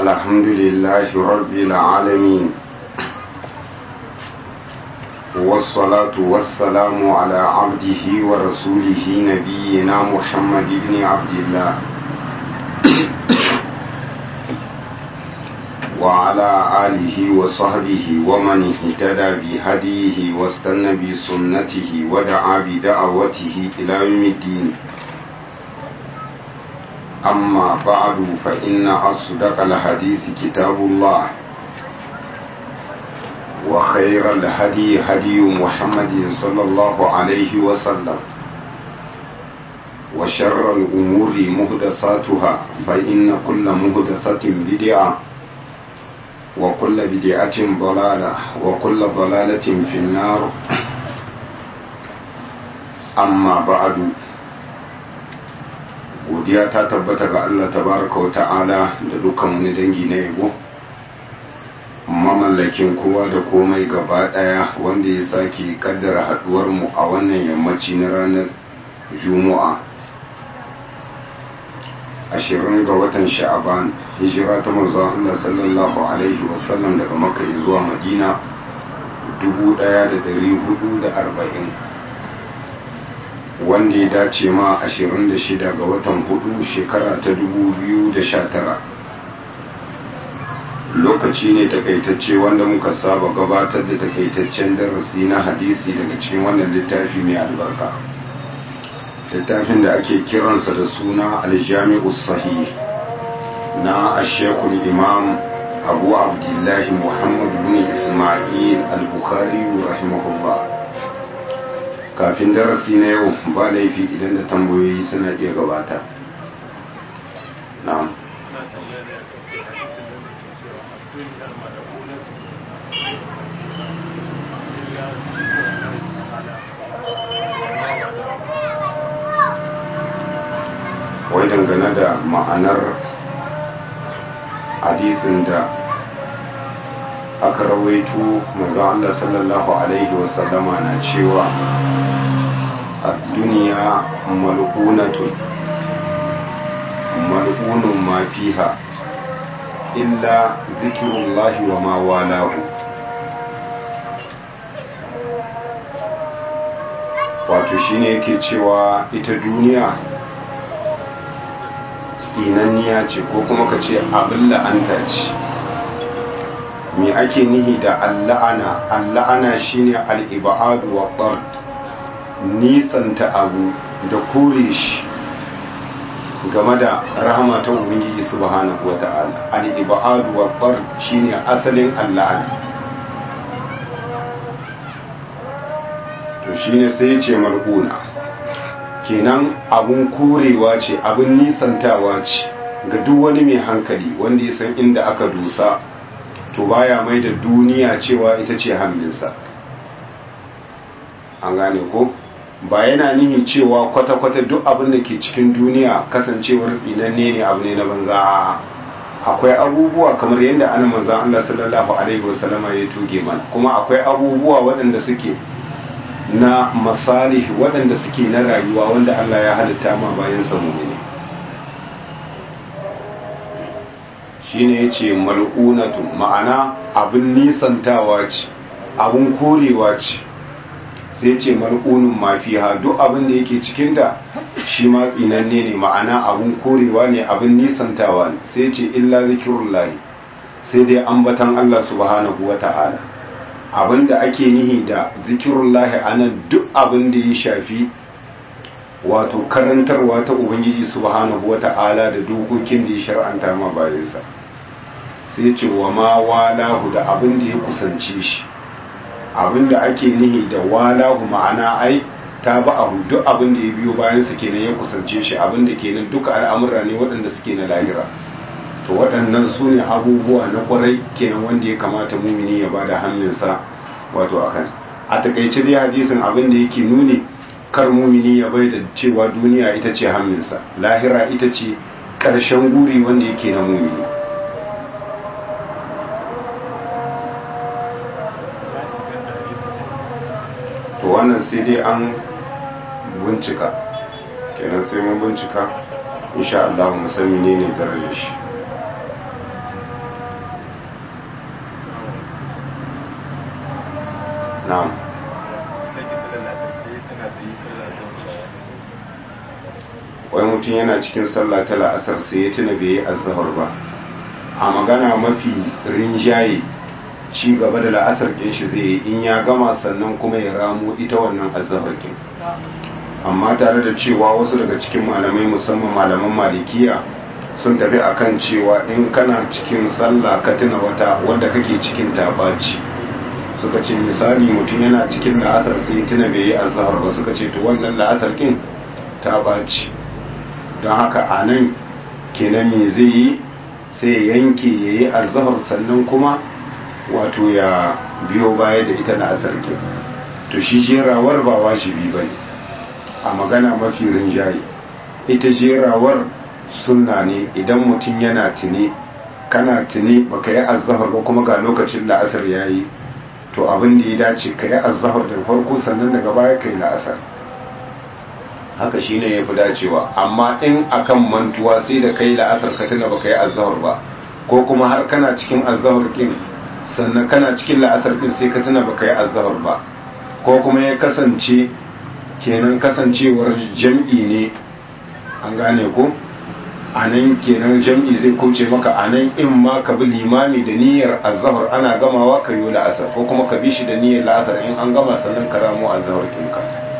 الحمد لله رب العالمين والصلاة والسلام على عبده ورسوله نبينا محمد بن عبد الله وعلى آله وصحبه ومن اهتدى بهديه واستنى بسنته ودعا بدعوته إلى يوم الدين أما بعد فإن أصدق الحديث كتاب الله وخير الهدي هدي محمد صلى الله عليه وسلم وشر الأمور مهدثاتها فإن كل مهدثة بدعة وكل بدعة ضلالة وكل ضلالة في النار أما بعد godiya ta tabbata ga Allah tabaraka wa ta'ala da dukkan wani dangi na yabo mamallakin kowa da komai gaba daya wanda ya sake kaddara haduwar mu a wannan yammaci na ranar juma'a ashirin ga watan sha'aban hijira ta manzon Allah sallallahu alaihi wasallam daga makka zuwa madina 1440 wanda ya dace ma 26 ga watan hudu shekara ta 2019 lokaci ne takaitacce wanda muka saba gabatar da takaitaccen darasi na hadisi daga cikin wannan littafi mai albarka littafin da ake kiransa da suna aljami'u sahih na ashekul imam abu abdullahi muhammad bin ismail al-bukhari rahimahullah kafin darasi na yau ba laifi idan da tambayoyi suna iya gabata na'am wai dangane da ma'anar hadisin da aka rawaito maza Allah sallallahu Alaihi wasallama na cewa a duniya mal'unatun mal'unun ma fiha illa zikirullahi wa ma walahu wato shine yake cewa ita duniya tsinanniya ce ko kuma ka ce abin la'anta ce me ake nihi da alla'ana alla'ana shine al'ibadu wa tsard nisanta abu da kore shi game da rahama ta ubangiji subhanahu wata'ala al'ibadu wa tsard shine asalin alla'ana to shine sai ce mal'una kenan abun korewa ce abun nisantawa ce ga duk wani mai hankali wanda ya san inda aka dusa to baya mai da duniya cewa ita ce hannunsa an gane ko ba yana nihin cewa kwata-kwata duk abin da ke cikin duniya kasancewar tsinanne ne abu ne na banza akwai abubuwa kamar yadda ana manzan Allah sallallahu alaihi wasallama ya tuge mana kuma akwai abubuwa waɗanda suke na masalih waɗanda suke na rayuwa wanda Allah ya halitta ma bayan samu ne shi ne ya ce mal'unatun ma'ana abin nisantawa ce abin korewa ce sai ce mal'unun mafiha duk abin da yake cikinta shi ma tsinanne ne ma'ana abin korewa ne abin nisantawa ne sai ce illa zikirullahi sai dai ambatan Allah subhanahu wa ta'ala abinda ake nihi da zikirullahi anan duk abin da ya shafi wato karantarwa ta ubangiji subhanahu wata'ala da dokokin da ya shar'anta ma bayansa sai ce wa ma walahu da abin da ya kusance shi abin da ake nihi da walahu ma'ana ai ta ba abu duk abin da ya biyo bayansa kenan ya kusance shi abin da kenan duka al'amura ne waɗanda suke na lahira to waɗannan su ne abubuwa na kwarai kenan wanda ya kamata mumini ya bada hannunsa wato a kan a takaice dai hadisin abin da yake nuni kar mumini ya bai da cewa duniya ita ce hannunsa lahira ita ce ƙarshen guri wanda yake na mumini to wannan sai dai an bincika kenan sai mun bincika insha Allah mu san menene darajar shi na'am wai mutum yana cikin sallah ta la'asar sai ya tuna bai yi azahar ba a magana mafi rinjaye ci gaba da la'asar ɗin shi zai yi in ya gama sannan kuma ya ramo ita wannan azahar ɗin amma tare da cewa wasu daga cikin malamai musamman malaman malikiya sun tafi akan cewa in kana cikin sallah ka tuna wata wanda kake cikin tabaci suka ce misali mutum yana cikin la'asar sai tuna bai yi azahar ba suka ce to wannan la'asar kin ta baci don haka a nan kenan me zai yi sai ya yanke ya yi azahar sannan kuma wato ya biyo baya da ita la'asar kin to shi jerawar ba wajibi ba ne a magana mafi rinjaye ita jerawar sunna ne idan mutum yana tuni kana tuni baka yi azahar ba kuma ga lokacin la'asar ya yi to abin da ya dace ka yi azahar da farko sannan daga baya ka yi la'asar haka shi ne ya fi dacewa amma in akan mantuwa sai da kai la'asar ka tuna baka yi azahar ba ko kuma har kana cikin azahar din sannan kana cikin la'asar din sai ka tuna baka yi azahar ba ko kuma ya kasance kenan kasancewar jam'i ne an gane ko a nan kenan jam'i zai kauce maka a nan in ma ka bi limami da niyyar azahar ana gamawa ka yi la'asar ko kuma ka bi shi da niyyar la'asar in an gama sannan ka ramo azahar ɗinka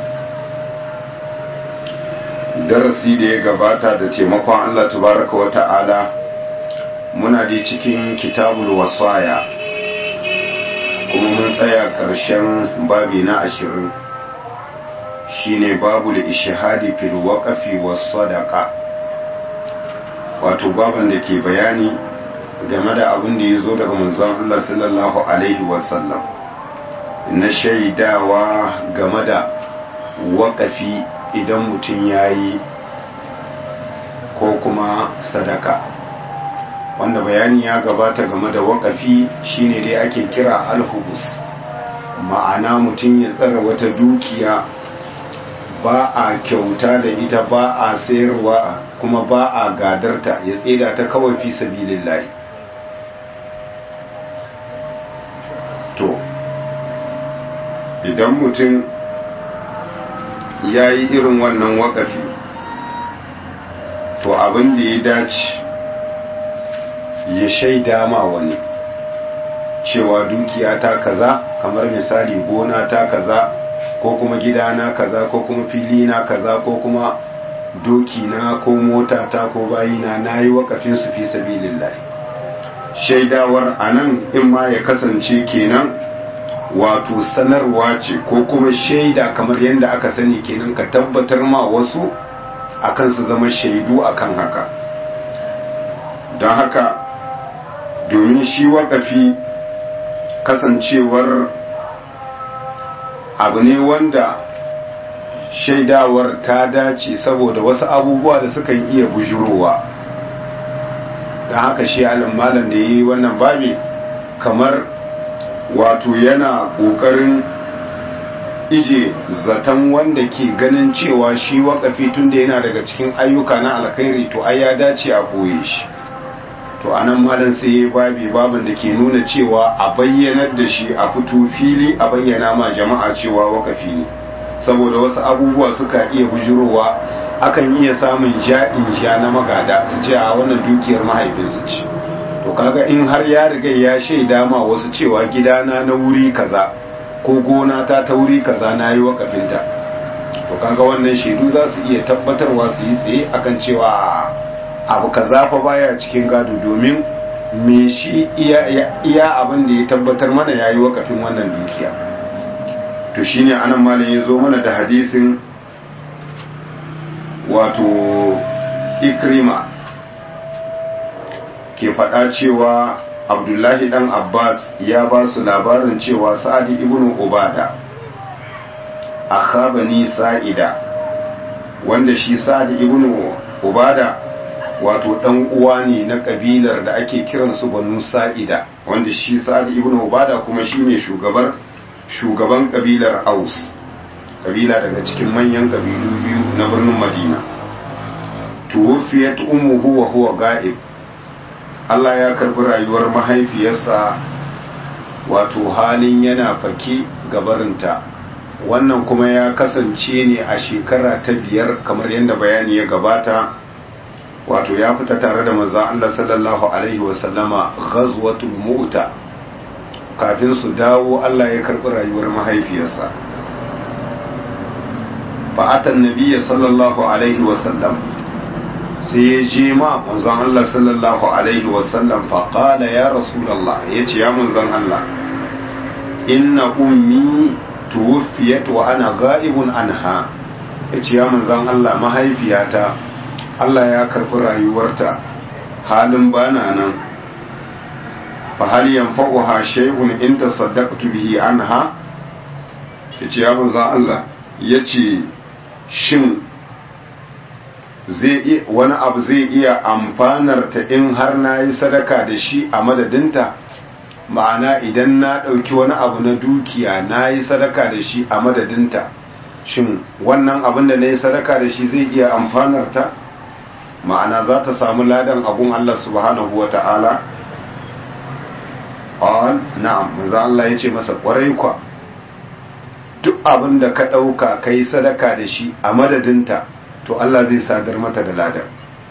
darasi da ya gabata da taimakon Allah tabaraka wa ta'ala muna da cikin kitabul wasaya kuma mun tsaya ƙarshen babi na ashirin shine babul ishihadi fil waqfi was sadaqa wato baban da ke bayani game da abin da ya zo daga manzon Allah sallallahu alaihi wasallam na shaidawa game da waƙafi idan mutum ya yi ko kuma sadaka wanda bayani ya gabata game da waƙafi shine dai ake kira alhubus ma'ana mutum ya tsara wata dukiya ba a kyauta da ita ba a sayarwa kuma ba a gadarta ya tseda ta kawai fi sabilillahi to idan mutum ya yi irin wannan wakafi to abin da ya dace ya shaida ma wani cewa dukiya ta kaza kamar misali gona ta kaza ko kuma gidana kaza ko kuma fili na kaza ko kuma doki na ko mota ta ko bayina na yi wakafin su fi sabilillahi shaidawar anan in ma ya kasance kenan wato sanarwa ce ko kuma shaida kamar yadda aka sani kenan ka tabbatar ma wasu akan su zama shaidu akan haka don haka domin shi wakafi kasancewar abu ne wanda shaidawar ta dace saboda wasu abubuwa da suka iya bujurowa don haka shi malam da ya yi wannan babi kamar wato yana ƙoƙarin ije zaton wanda ke ganin cewa shi wakafi tun da yana daga cikin ayyuka na alkhairi to ai ya dace a koye shi to anan malam sai ya babi babin da ke nuna cewa a bayyanar da shi a fito fili a bayyana ma jama'a cewa wakafi ne saboda wasu abubuwa suka iya bujurowa akan iya samun ja'in sha na magada su ce a wannan dukiyar mahaifinsu ce to kaga in har ya riga ya shaida ma wasu cewa gidana na wuri kaza ko gona ta ta wuri kaza na yi wakafinta to kaga wannan shaidu za su iya tabbatarwa su yi tsaye akan cewa abu kaza fa baya cikin gado domin me shi iya abin da ya tabbatar mana ya yi wakafin wannan dukiya to shine anan malam ya zo mana da hadisin wato ikrima ke faɗa cewa abdullahi dan abbas ya ba su labarin cewa sa'adi ibn ubada akhabani sa'ida wanda shi sa'adi ibn ubada wato dan uwa ne na kabilar da ake kiransu banu sa'ida wanda shi sa'ad ibn ubada kuma shine shugabar shugaban kabilar aus kabila daga cikin manyan kabilu biyu na birnin madina tuwfiyat ummuhu wa huwa ga'ib Allah ya karbi rayuwar mahaifiyarsa wato halin yana fake gabarinta wannan kuma ya kasance ne a shekara ta biyar kamar yadda bayani ya gabata wato ya fita tare da maza Allah sallallahu alaihi wasallama ghazwatul mu'ta kafin su dawo Allah ya karɓi rayuwar mahaifiyarsa fa'atan nabiyya sallallahu alaihi wasallam sai ya je ma manzon Allah sallallahu alaihi wasallam faƙala ya rasulallah ya ce ya manzon Allah inna ummi tuwfiyat wa ana ga'ibun anha ya ce ya manzon Allah mahaifiyata Allah ya karɓi rayuwarta halin bana nan fa hal yanfa'uha shay'un in tasaddaqtu bihi anha ya ce ya manzon Allah ya ce shin zai wani abu zai iya amfanar ta in har na yi sadaka da shi a madadinta ma'ana idan na ɗauki wani abu na dukiya na yi sadaka da shi a madadinta shin wannan abin da na yi sadaka da shi zai iya amfanar ta ma'ana za ta samu ladan abun Allah subhanahu wa ta'ala all na'am manzo Allah ya ce masa kwarai kwa duk abin da ka ɗauka ka yi sadaka da shi a madadinta to Allah zai sadar mata da ladan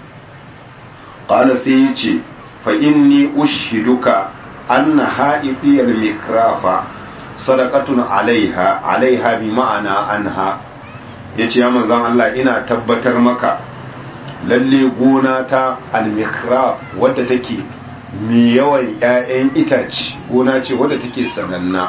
qala sai ya ce fa inni ushiduka anna ha'idiyal mikrafa sadaqatun alaiha alaiha bi ma'ana anha yace ya manzon Allah ina tabbatar maka lalle gona ta al-mikraf wadda take mi yawan ƴaƴan itace gona ce wadda take sananna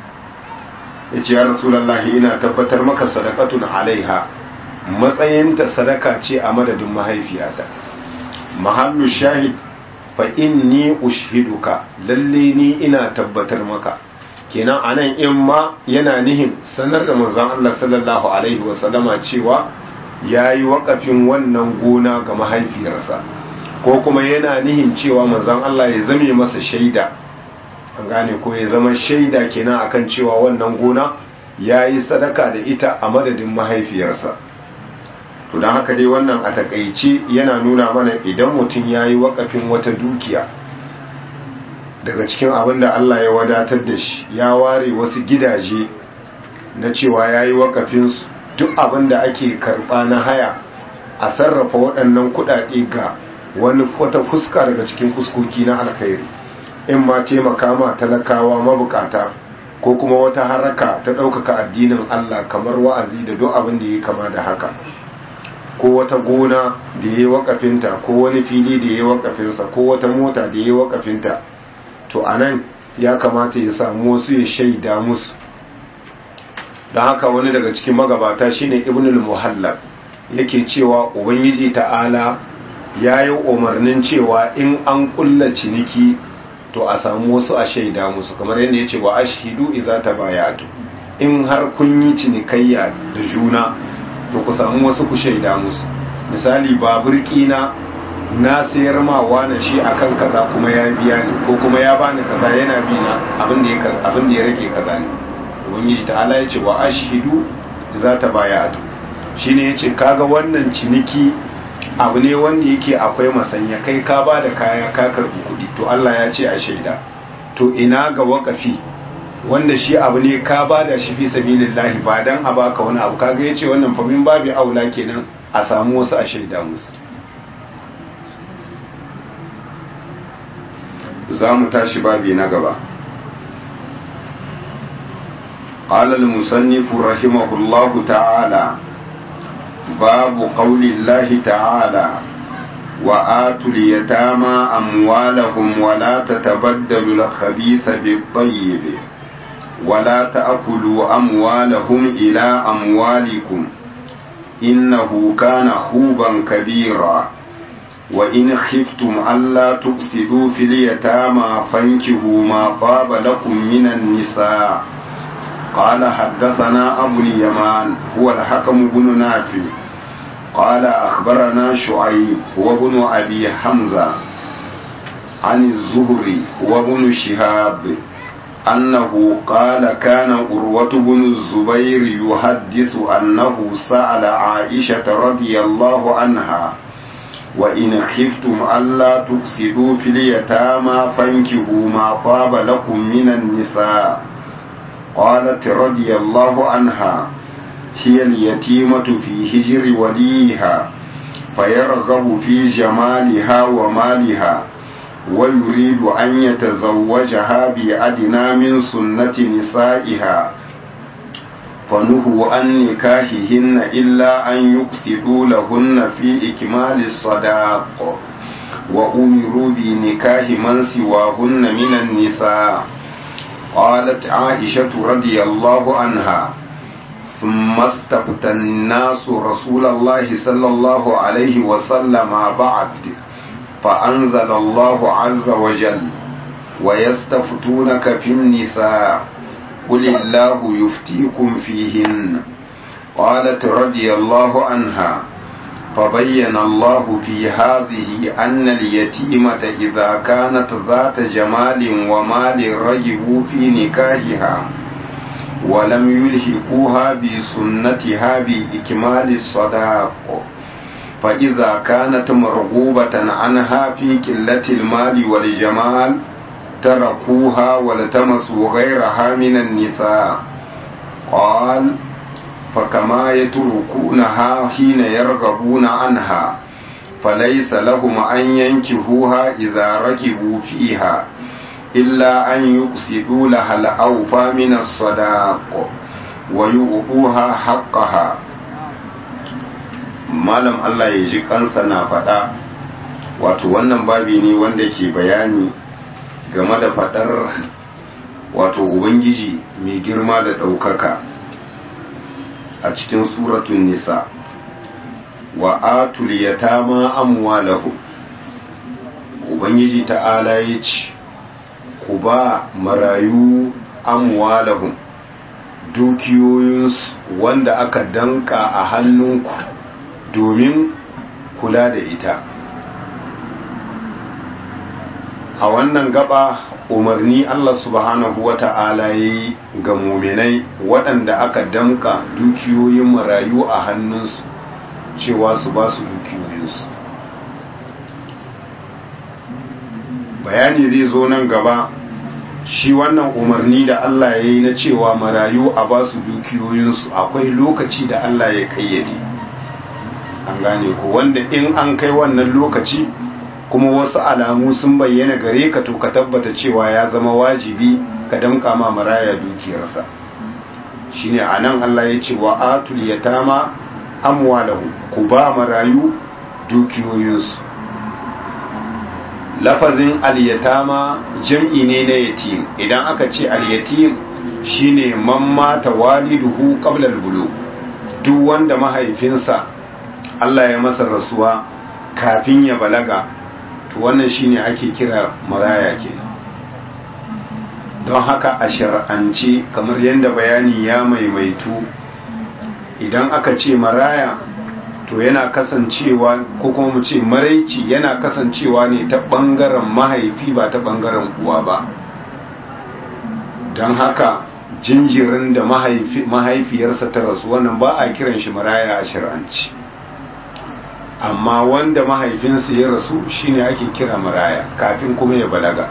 yace ya rasulullahi ina tabbatar maka sadaqatun alaiha matsayinta sadaka ce a madadin mahaifiyata mahallu shahid fa inni ushiduka lalle ni ina tabbatar maka kenan anan in ma yana nihin sanar da manzon Allah sallallahu alaihi wa sallama cewa yayi wakafin wannan gona ga mahaifiyarsa ko kuma yana nihin cewa manzon Allah ya zame masa shaida an gane ko ya zama shaida kenan akan cewa wannan gona yayi sadaka da ita a madadin mahaifiyarsa to don haka dai wannan a takaice yana nuna mana idan mutum ya yi wakafin wata dukiya daga cikin abin da Allah ya wadatar da shi ya ware wasu gidaje na cewa ya yi wakafinsu duk abin da ake karɓa na haya a sarrafa waɗannan kuɗaɗe ga wani wata fuska daga cikin fuskoki na alkhairi in ma taimaka ma talakawa mabukata ko kuma wata haraka ta ɗaukaka addinin Allah kamar wa'azi da duk abin da ya kama da haka ko wata gona da ya yi wakafinta ko wani fili da ya yi wakafinsa ko wata mota da ya yi wakafinta to a nan ya kamata ya samu wasu ya shaida musu don haka wani daga cikin magabata shine ibnul muhallab yake cewa ubangiji ta'ala ya yi umarnin cewa in an kulla ciniki to a samu wasu a shaida musu kamar yadda ya ce wa ashidu idza tabayatu in har kun yi cinikayya da juna to ku samu wasu ku shaida musu misali babur kina na sayar ma wani shi akan kaza kuma ya biya ni ko kuma ya bani kaza yana bi na abin da ya abin da ya rage kaza ne ubangiji ta'ala ya ce wa ashidu za ta baya atu shine yace kaga wannan ciniki abu ne wanda yake akwai masanya kai ka ba da kaya ka karbi kuɗi to Allah ya ce a shaida to ina ga wakafi wanda shi abu ne ka ba da shi fi sabilillahi ba dan a baka wani abu kaga yace wannan fa min babi aula kenan a samu wasu a shaida musu za mu tashi babi na gaba قال المصنف رحمه الله تعالى باب قول الله تعالى وآتوا اليتامى أموالهم ولا تتبدلوا الخبيث بالطيب ولا تأكلوا أموالهم إلى أموالكم إنه كان خوبا كبيرا وإن خفتم ألا تفسدوا في اليتامى فانكهوا ما طاب لكم من النساء قال حدثنا أبو اليمان هو الحكم بن نافع قال أخبرنا شعيب وابن أبي حمزة عن الزهري وابن شهاب أنه قال كان أروة بن الزبير يحدث أنه سأل عائشة رضي الله عنها وإن خفتم ألا تقسطوا في اليتامى فانكحوا ما طاب لكم من النساء قالت رضي الله عنها هي اليتيمة في هجر وليها فيرغب في جمالها ومالها ويريد أن يتزوجها بأدنى من سنة نسائها فنهوا عن نكاحهن إلا أن يقصدوا لهن في إكمال الصداق وأمروا بنكاح من سواهن من النساء قالت عائشة رضي الله عنها ثم استفتى الناس رسول الله صلى الله عليه وسلم بعد فأنزل الله عز وجل ويستفتونك في النساء قل الله يفتيكم فيهن قالت رضي الله عنها فبين الله في هذه أن اليتيمة إذا كانت ذات جمال ومال رجبوا في نكاحها ولم يلحقوها بسنتها بإكمال الصداق فإذا كانت مرغوبة عنها في قلة المال والجمال تركوها والتمسوا غيرها من النساء قال فكما يتركونها حين يرغبون عنها فليس لهم أن ينكهوها إذا ركبوا فيها إلا أن يقصدوا لها الأوفى من الصداق ويؤبوها حقها malam Allah ya ji kansa na faɗa wato wannan babi ne wanda ke bayani game da faɗar wato ubangiji mai girma da ɗaukaka a cikin suratun nisa wa atul yatama amwalahu ubangiji ta'ala ya ce ku ba marayu amwalahum dukiyoyinsu wanda aka danka a hannunku domin kula da ita a wannan gaba umarni Allah subhanahu wa ta'ala ya yi ga muminai waɗanda aka damka dukiyoyin marayu a hannunsu cewa su ba su dukiyoyinsu bayani zai zo nan gaba shi wannan umarni da Allah ya yi na cewa marayu a ba su dukiyoyinsu akwai lokaci da Allah ya kayyade an gane ko wanda in an kai wannan lokaci kuma wasu alamu sun bayyana gare ka to ka tabbata cewa ya zama wajibi ka damka ma maraya dukiyarsa shine anan Allah ya ce wa atul yatama amwalahu ku ba marayu dukiyoyinsu lafazin al-yatama jam'i ne na yatim idan aka ce al-yatim shine man mata waliduhu qabla al-bulugh duk wanda mahaifinsa Allah ya masa rasuwa kafin ya balaga to wannan shine ake kira maraya ke don haka a shar'ance kamar yadda bayani ya maimaitu idan aka ce maraya to yana kasancewa ko kuma mu ce maraici yana kasancewa ne ta ɓangaren mahaifi ba ta ɓangaren uwa ba don haka jinjirin da mahaifiyarsa ta rasu wannan ba a kiran shi maraya a shir'anci amma wanda mahaifinsa ya rasu shine ake kira maraya kafin kuma ya balaga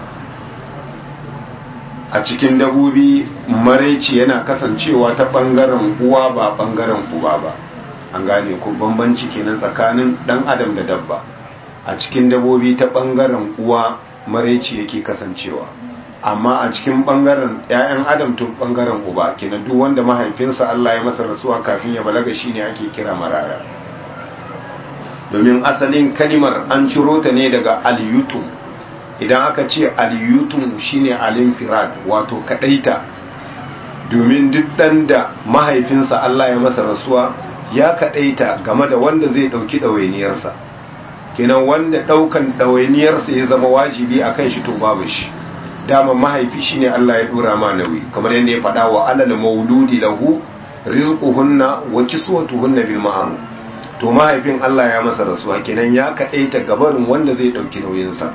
a cikin dabobi maraici yana kasancewa ta ɓangaren uwa ba ɓangaren uba ba an gane ko bambanci kenan tsakanin dan adam da dabba a cikin dabobi ta bangaren uwa maraici yake kasancewa amma a cikin bangaren ƴaƴan adam to bangaren uba kenan duk wanda mahaifinsa Allah ya masa rasuwa kafin ya balaga shine ake kira maraya domin asalin kalimar an ciro ta ne daga al-yutum idan aka ce al-yutum shine al-infirad wato kadaita domin duk dan da mahaifinsa Allah ya masa rasuwa ya kaɗaita game da wanda zai ɗauki ɗawainiyarsa kenan wanda ɗaukan ɗawainiyarsa ya zama wajibi a kan shi to babu shi dama mahaifi shi ne Allah ya ɗora ma nauyi kamar yadda ya faɗa wa alal mauludi lahu rizquhunna wa kiswatuhunna bil ma'ruf to mahaifin Allah ya masa rasuwa kenan ya kaɗaita gabarin wanda zai ɗauki nauyinsa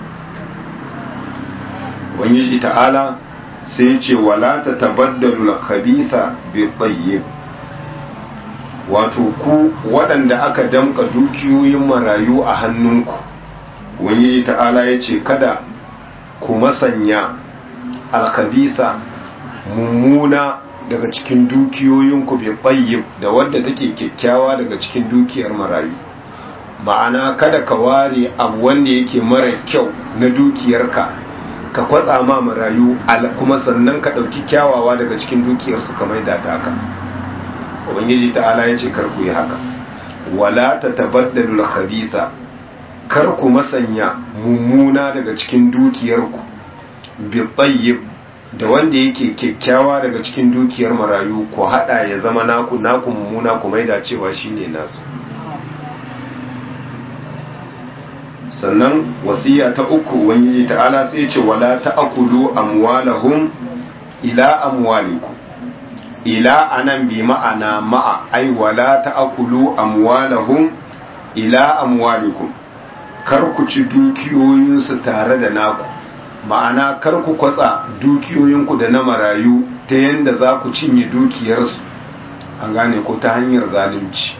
Ubangiji ta'ala sai ce wala ta tabaddalu al-khabitha bi tayyib wato ku waɗanda aka damka dukiyoyin marayu a hannunku wani ta'ala ya ce kada ku masanya alkabisa mummuna daga cikin dukiyoyinku bai tsayyib da wadda take kyakkyawa daga cikin dukiyar marayu ma'ana kada ka ware abu wanda yake mara kyau na dukiyarka ka kwatsa ma marayu kuma sannan ka ɗauki kyawawa daga cikin dukiyarsu ka maida ta haka ubangiji ta'ala ya ce karku yi haka wala ta tabaddalu khabitha kar ku masanya mummuna daga cikin dukiyarku bi tayyib da wanda yake kyakkyawa daga cikin dukiyar marayu ku hada ya zama naku naku mummuna ku maida cewa shine nasu sannan wasiya ta uku ubangiji ta'ala sai ce wala ta'kulu amwalahum ila amwalikum ila anan bi ma'ana ma'a ai wala ta'kulu amwalahum ila amwalikum kar ku ci dukiyoyinsu tare da naku ma'ana kar ku kwatsa dukiyoyinku da na marayu ta yanda za ku cinye dukiyarsu an gane ko ta hanyar zalunci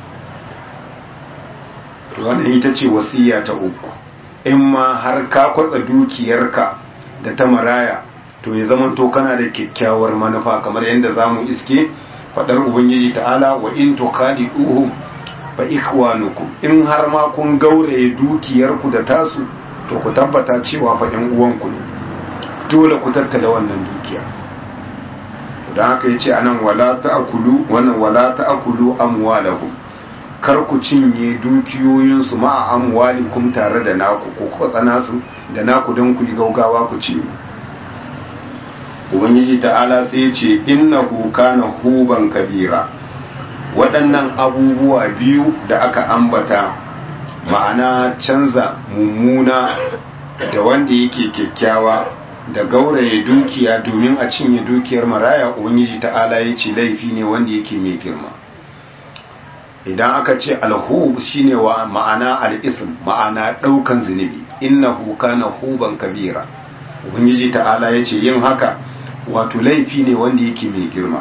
wannan ita ce wasiya ta uku in ma har ka kwatsa dukiyarka da ta maraya to ya zama to kana da kyakkyawar manufa kamar yadda za mu iske faɗar ubangiji ta'ala wa in to kadi uhu fa ikhwanukum in har ma kun gauraye dukiyarku da tasu to ku tabbata cewa fa ƴan uwanku ne dole ku tattala wannan dukiya don haka yace anan wala ta'kulu wannan wala ta'kulu amwalahum kar ku cinye dukiyoyinsu ma'a amwalikum tare da naku ko kwatsana su da naku don ku yi gaugawa ku cinye ubangiji ta'ala sai ce innahu kana huban kabira waɗannan abubuwa biyu da aka ambata ma'ana canza mummuna da wanda yake kyakkyawa da gauraye dukiya domin a cinye dukiyar maraya ubangiji ta'ala ya ce laifi ne wanda yake mai girma idan aka ce alhub shine wa ma'ana al'ism ma'ana ɗaukan zunubi innahu kana huban kabira ubangiji ta'ala ya ce yin haka wato laifi ne wanda yake mai girma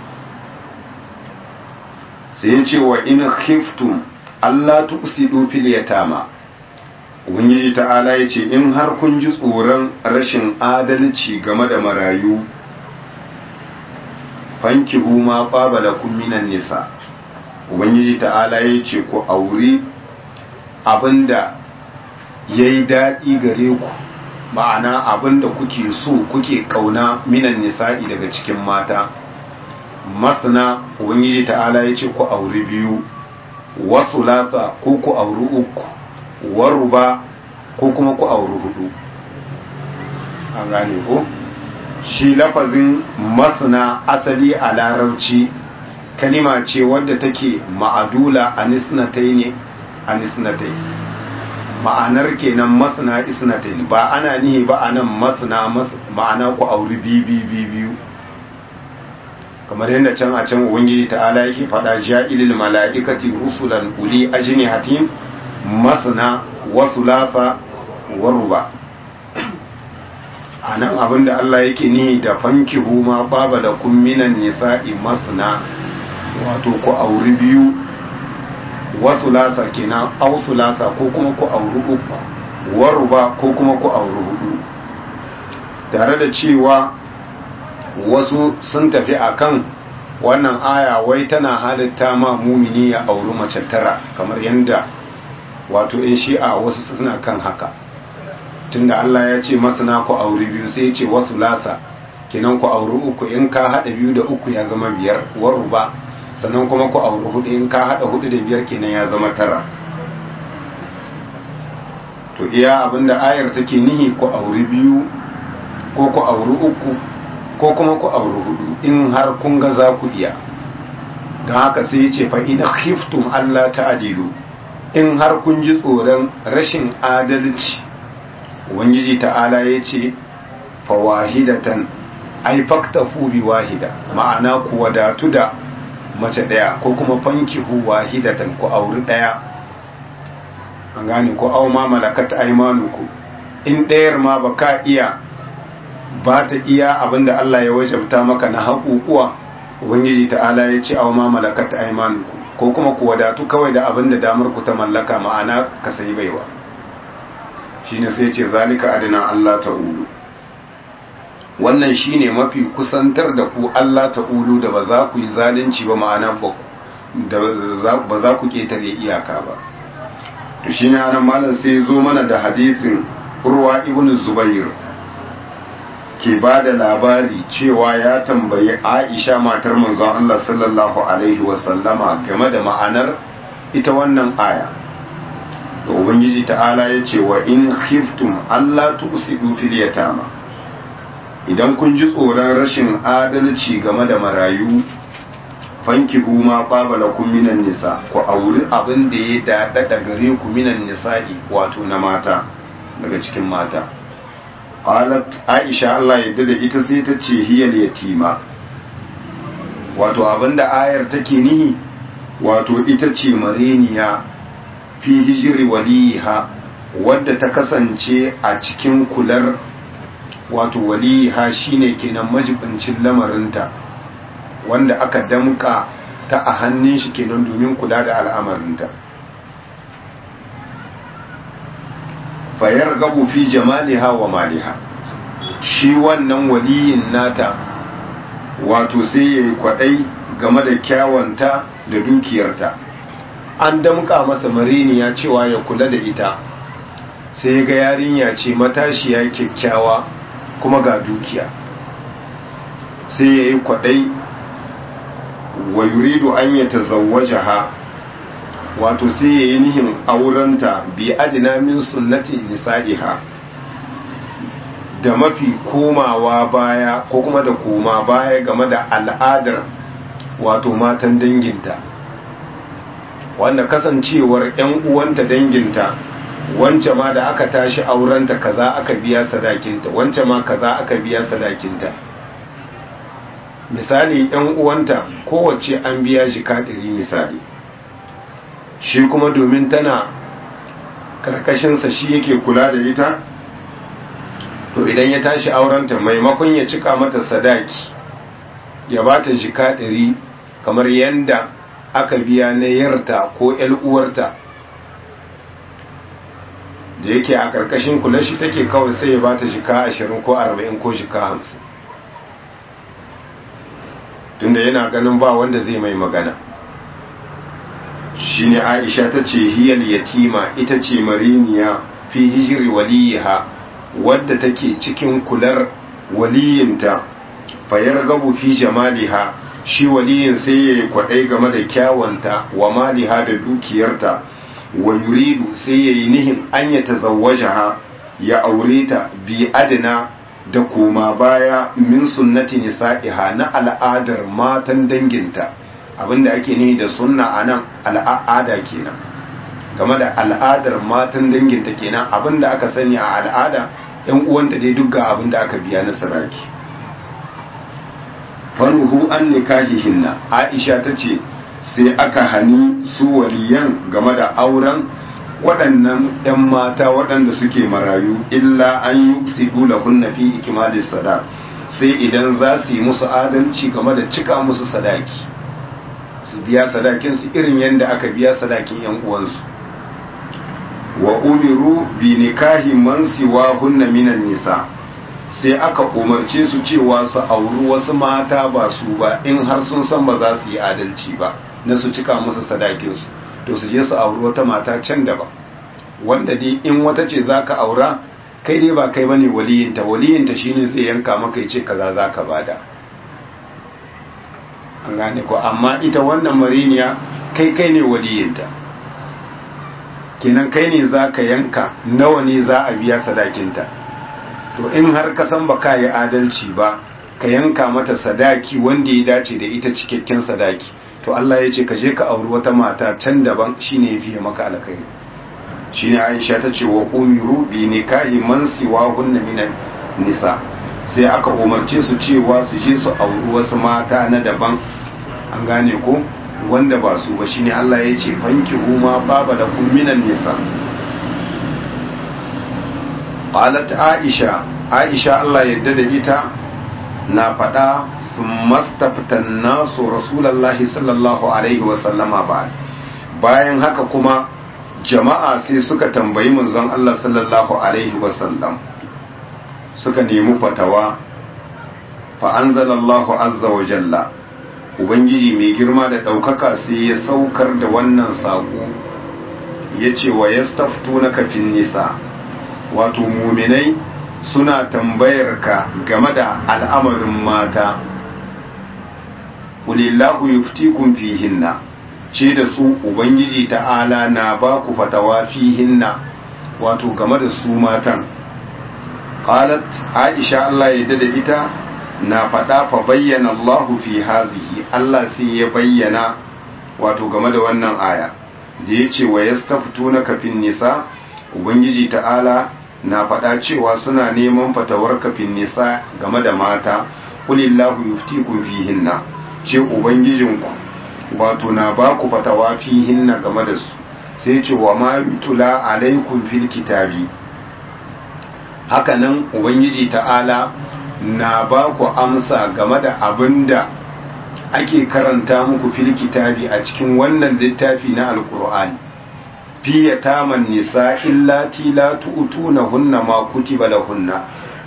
sai ya ce wa in khiftum Allah tuqsidu fil yatama ubangiji ta'ala ya ce in har kun ji tsoron rashin adalci game da marayu fankihu ma qabalakum minan nisa ubangiji ta'ala ya ce ku auri abinda yayi daɗi gare ku ma'ana abinda kuke so kuke kauna minan nisa'i daga cikin mata masana ubangiji ta'ala ya ce ku auri biyu wasu lasa ko ku auri uku waruba ko kuma ku auri hudu an gane ko shi lafazin masana asali a larabci kalima ce wadda take ma'adula a nisnatai ne a nisnatai ma'anar kenan masana isnatai ba ana nihi ba anan masana ma'ana ku auri biyu biyu kamar yadda can a can ubangiji ta'ala yake faɗa ja'ilil mala'ikati rusulan uli ajnihatin masna wa thulatha wa ruba anan abinda Allah yake ni da fankihu ma baba da kun minan nisa'i masna wato ku auri biyu wa thulatha kenan aw thulatha ko kuma ku auri uku wa ruba ko kuma ku auri hudu tare da cewa wasu sun tafi akan wannan aya wai tana halitta ma mumini ya auri mace tara kamar yadda wato in shi'a wasu suna kan haka tunda Allah ya ce masana ku auri biyu sai ya ce wasu lasa kenan ku auri uku in ka hada biyu da uku ya zama biyar waru ba sannan kuma ku auri hudu in ka hada hudu da biyar kenan ya zama tara to iya abinda ayar take nihi ku auri biyu ko ku auri uku ko kuma ku auri hudu in har kun ga za ku iya don haka sai ce fa ina khiftum Allah ta'adilu in har kun ji tsoron rashin adalci ubangiji ta'ala ya ce fa wahidatan ai faktafu bi wahida ma'ana ku wadatu da mace daya ko kuma fankihu wahidatan ku auri daya an gane ko au ma malakat aymanuku in ɗayar ma ba ka iya ba ta iya abinda Allah ya wajabta maka na haƙuƙuwa ubangiji ta'ala ya ce aw ma malakat aymanukum ko kuma ku wadatu kawai da abin da damar ku ta mallaka ma'ana ka sayi baiwa shine sai ce zalika adina Allah ta'ulu wannan shine mafi kusantar da ku Allah ta'ulu da ba za ku yi zalunci ba ma'ana ba za ku ketare iyaka ba to shine anan malam sai zo mana da hadisin Urwa ibn Zubair ke ba da labari cewa ya tambayi Aisha matar manzon Allah sallallahu alaihi wasallama game da ma'anar ita wannan aya da ubangiji ta'ala ya ce wa in khiftum Allah tusidu fil yatama idan kun ji tsoron rashin adalci game da marayu fanki ma qabala kum minan nisa ku auri abin da ya dada gare ku minan nisa'i wato na mata daga cikin mata qalat aisha Allah yadda da ita sai ta ce hiyal yatima wato abinda ayar take nihi wato ita ce mareniya fi hijri waliha wadda ta kasance a cikin kular wato waliha shine kenan majibincin lamarinta wanda aka damka ta a hannun shi kenan domin kula da al'amarinta fayar gabu fi jamaliha wa maliha shi wannan waliyin nata wato sai ya yi kwadai game da kyawanta da dukiyarta an damka masa mariniya cewa ya kula da ita sai ga yarinya ce matashiya kyakkyawa kuma ga dukiya sai ya yi kwadai wa yuridu an ya tazawwajaha wato sai ya yi nihin aurenta bi adina min sunnati nisa'iha da mafi komawa baya ko kuma da koma baya game da al'adar wato matan danginta wanda kasancewar 'yan uwanta danginta wance ma da aka tashi aurenta kaza aka biya sadakinta wance ma kaza aka biya sadakinta misali 'yan uwanta kowace an biya shi kaɗiri misali shi kuma domin tana karkashinsa shi yake kula da ita to idan ya tashi aurenta maimakon ya cika mata sadaki ya ba ta jika ɗari kamar yadda aka biya na yarta ko uwarta da yake a karkashin kula shi take kawai sai ya ba ta jika ashirin ko arba'in ko jika hamsin tunda yana ganin ba wanda zai mai magana shine Aisha ta ce hiyal yatima ita ce mariniya fi hijri waliha wadda take cikin kular waliyinta fayar gabu fi jamaliha shi waliyin sai ya kwadai game da kyawanta wa maliha da dukiyarta wa yuridu sai ya yi nihin an ya tazawwajaha ya aure ta bi adina da koma baya min sunnati nisa'iha na al'adar matan danginta abinda ake nihi da sunna a nan al'ada kenan game da al'adar matan danginta kenan abinda aka sani a al'ada yan uwanta dai duk ga abinda aka biya na saraki faruhu an nikahihinna aisha ta ce sai aka hani su waliyan game da auren waɗannan 'yan mata waɗanda suke marayu illa an yi sidu lahunna fi ikimalis sadaq sai idan za su yi musu adalci game da cika musu sadaki su biya sadakin su irin yadda aka biya sadakin yan uwansu wa umiru bi nikahi man siwa hunna minan nisa sai aka umarce su cewa su auri wasu mata ba su ba in har sun san ba za su yi adalci ba na su cika musu sadakin su to su je su auri wata mata can da ba wanda dai in wata ce zaka aura kai dai ba kai bane waliyinta waliyinta shine zai yanka maka yace kaza zaka bada an gane ko amma ita wannan mariniya kai kai ne waliyinta kenan kai ne za ka yanka nawa ne za a biya sadakinta to in har ka san ba ka yi adalci ba ka yanka mata sadaki wanda ya dace da ita cikakken sadaki to Allah ya ce ka je ka auri wata mata can daban shine ya fiye maka alkhairi shine Aisha ta ce wa umiru bi nikahi man siwa hunna minan nisa sai aka umarce su cewa su je su auri wasu mata na daban an gane ko wanda ba su ba shine Allah ya ce fanki huma baba da kun minan nisa qalat aisha aisha Allah yadda da ita na faɗa thumma staftan nasu rasulullahi sallallahu alaihi wa sallama ba bayan haka kuma jama'a sai suka tambayi manzon Allah sallallahu alaihi wa sallam suka nemi fatawa fa anzalallahu azza wa jalla ubangiji mai girma da ɗaukaka sai ya saukar da wannan saƙo ya ce wa ya na kafin nisa wato muminai suna tambayar ka game da al'amarin mata ulillahu yuftikum fihinna ce da su ubangiji ta'ala na ba ku fatawa fihinna wato game da su matan qalat aisha Allah ya da ita na faɗa fa bayyana Allahu fi hazihi Allah sai ya bayyana wato game da wannan aya da ya ce wa yastaftuna kafin nisa ubangiji ta'ala na faɗa cewa suna neman fatawar kafin nisa game da mata kulillahu yuftikum fihinna ce ubangijinku wato na ba ku fatawa fihinna game da su sai ce wa ma yutula alaikum fil kitabi hakanan ubangiji ta'ala na ba ku amsa game da abin da ake karanta muku fil kitabi a cikin wannan littafi na alkur'ani fi yataman nisa illati la tu'tuna hunna ma kutiba lahunna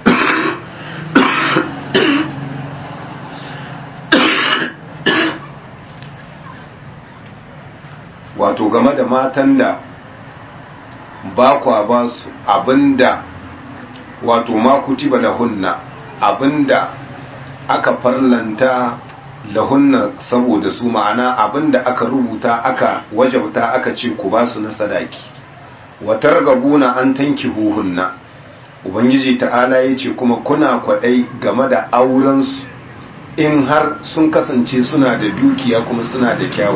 wato game da matan da ba kwa ba su abinda wato ma kutiba lahunna abinda aka farlanta lahunna saboda su ma'ana abinda aka rubuta aka wajabta aka ce ku ba su na sadaki watar gabuna an tanki huhunna ubangiji ta'ala ya ce kuma kuna kwadai game da aurensu in har sun kasance suna da dukiya kuma suna da kyawu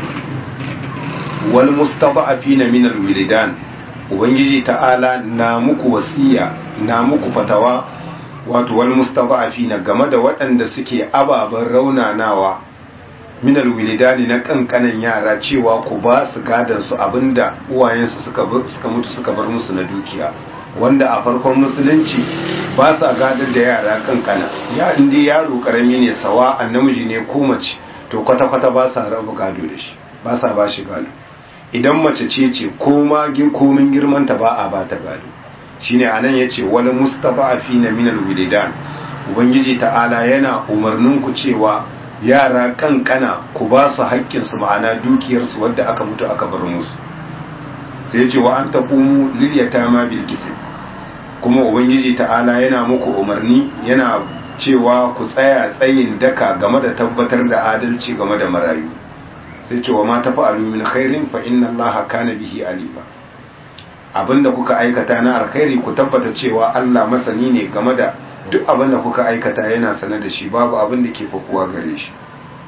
wal mustada'afina min alwilidan ubangiji ta'ala na muku wasiya na muku fatawa wato wal mustada'afina game da waɗanda suke ababen raunanawa min alwilidani na kankanan yara cewa ku ba su gadan su abinda uwayensu suka suka mutu suka bar musu na dukiya wanda a farkon musulunci ba sa gadar da yara kankana ya inda yaro karami ne sawa namiji ne ko mace to kwata-kwata ba sa rabu gado da shi ba sa ba shi gado idan mace ce ce koma komin girmanta ba a ba ta gado shine anan yace wal mustada'afina min alwilidan ubangiji ta'ala yana umarnin ku cewa yara kankana ku ba su haƙƙin su ma'ana dukiyar su wadda aka mutu aka bar musu sai yace wa an taqumu lil yatama bil qism kuma ubangiji ta'ala yana muku umarni yana cewa ku tsaya tsayin daka game da tabbatar da adalci game da marayu sai cewa ma tafa'alu min khairin fa inna allaha kana bihi alima abinda kuka aikata na alkhairi ku tabbata cewa Allah masani ne game da duk abinda kuka aikata yana sane da shi babu abin da ke fakuwa gare shi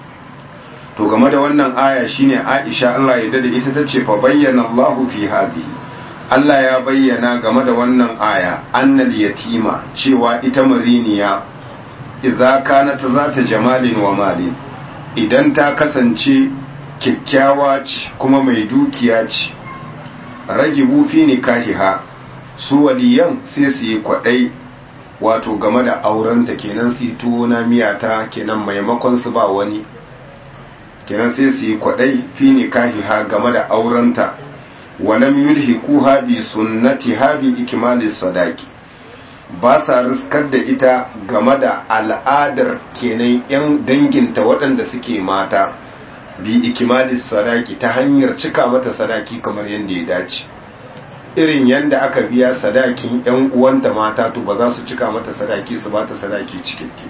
to game da wannan aya shine Aisha Allah ya dade ita tace fa bayyana Allahu fi hadhihi Allah ya bayyana game da wannan aya annal yatima cewa ita mariniya idza kanat zata jamalin wa malin idan ta kasance kyakkyawa ce kuma mai dukiya ce rage bufi ne kahiha su waliyan sai su yi kwaɗai wato game da aurenta kenan su yi tuwo na miyata kenan maimakon su ba wani kenan sai su yi kwaɗai fi ne kahiha game da aurenta walam yulhiku habi sunnati habi ikimalis sadaki ba sa riskar da ita game da al'adar kenan 'yan danginta waɗanda suke mata bi ikimalis sadaki ta hanyar cika mata sadaki kamar yadda ya dace irin yadda aka biya sadakin 'yan uwanta mata to ba za su cika mata sadaki su ba ta sadaki cikakke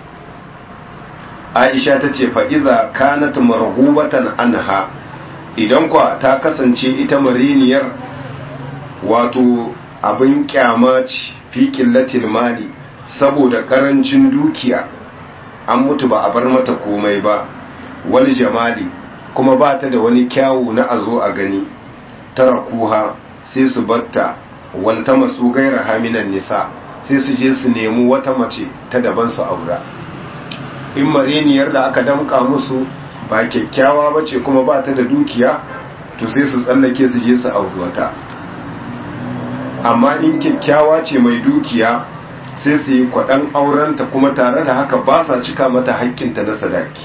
aisha ta ce fa'iza kanat marhubatan anha idan kwa ta kasance ita mariniyar wato abin kyama ce fi killatil mali saboda karancin dukiya an mutu ba a bar mata komai ba wani jamali kuma ba ta da wani kyawu na a zo a gani tara kuha sai su batta walta masu gaira haminan nisa sai su je su nemi wata mace ta daban su aura in mariniyar da aka damka musu ba kyakkyawa ba ce kuma ba ta da dukiya to sai su tsallake su je su auri wata amma in kyakkyawa ce mai dukiya sai su yi kwaɗan aurenta kuma tare da haka ba sa cika mata haƙƙinta na sadaki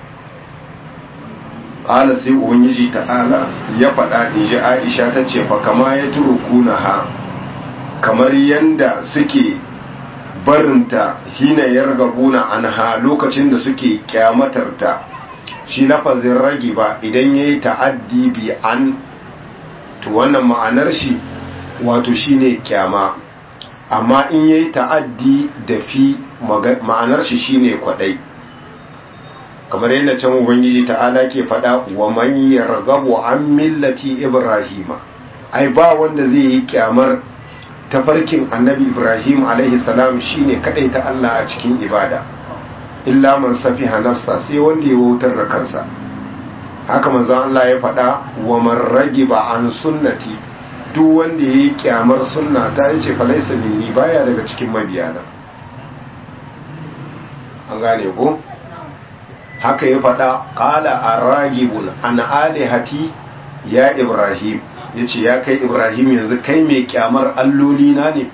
ƙala sai ubangiji ta'ala ya faɗa in ji aisha ta ce fa kama ya turukuna ha kamar yanda suke barinta hina yargabuna anha lokacin da suke kyamatarta shi lafazin ragi ba idan ya yi ta'addi bi an to wannan ma'anar shi wato shine kyama amma in ya yi ta'addi da fi ma'anar shi shine kwadai kamar yadda can ubangiji ta'ala ke faɗa wa man yargabu an millati ibrahima ai ba wanda zai yi kyamar tafarkin annabi ibrahim alaihi salam shine kadai ta Allah a cikin ibada illa man safiha nafsa sai wanda ya wautar da kansa haka manzon Allah ya faɗa wa man ragiba an sunnati duk wanda yayi kyamar sunna ta yace fa laysa minni baya daga cikin mabiyana an gane ko haka ya faɗa qala aragibun an alihati ya ibrahim yace ya kai ibrahim yanzu kai mai kyamar alloli na ne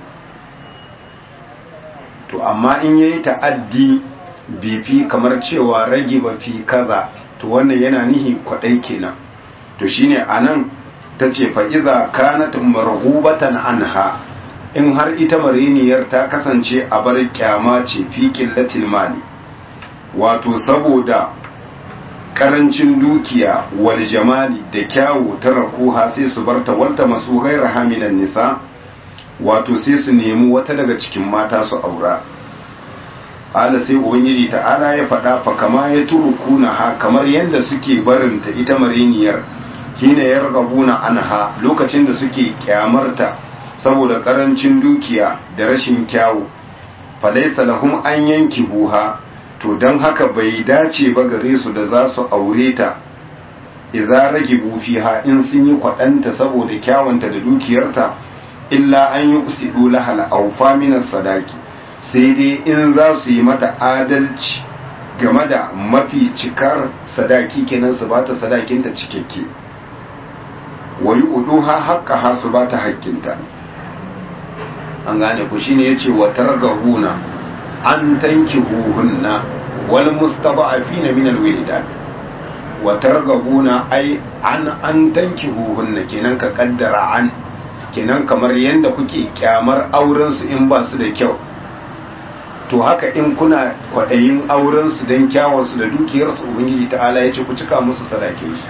to amma in yayi ta'addi bifi kamar cewa rage ba fi kaza to wannan yana nihi kwadai kenan to shine anan tace fa iza kanat marghubatan anha in har ita mariniyar ta kasance a bar kyama ce fi qillatil mali wato saboda karancin dukiya wal jamali da kyawu ta rakuha sai su barta walta masu ghaira hamilan nisa wato sai su nemi wata daga cikin mata su aura ala sai ubangiji ta'ala ya faɗa fa kama ya turukuna ha kamar yadda suke barinta ita mariniyar hina ya ragabuna anha lokacin da suke kyamarta saboda karancin dukiya da rashin kyawu falaisa lahum an yanki buha to don haka bai dace ba gare su da za su aure ta idza ragibu fiha in sun yi kwaɗanta saboda kyawunta da dukiyarta illa an yi usidu lahal aufa minas sadaki sai dai in za su yi mata adalci game da mafi cikar sadaki kenan su bata sadakinta cikakke wayi uduha haqqa ha su bata haƙƙinta an gane ku shine yace wa targahuna an tankihuhunna wal mustaba'afina min alwilidan wa targahuna ai an an tankihuhunna kenan ka kaddara an kenan kamar yanda kuke kyamar auren su in ba su da kyau to haka in kuna kwaɗayin aurensu don kyawunsu da dukiyarsu ubangiji ta'ala ya ce ku cika musu sadakinsu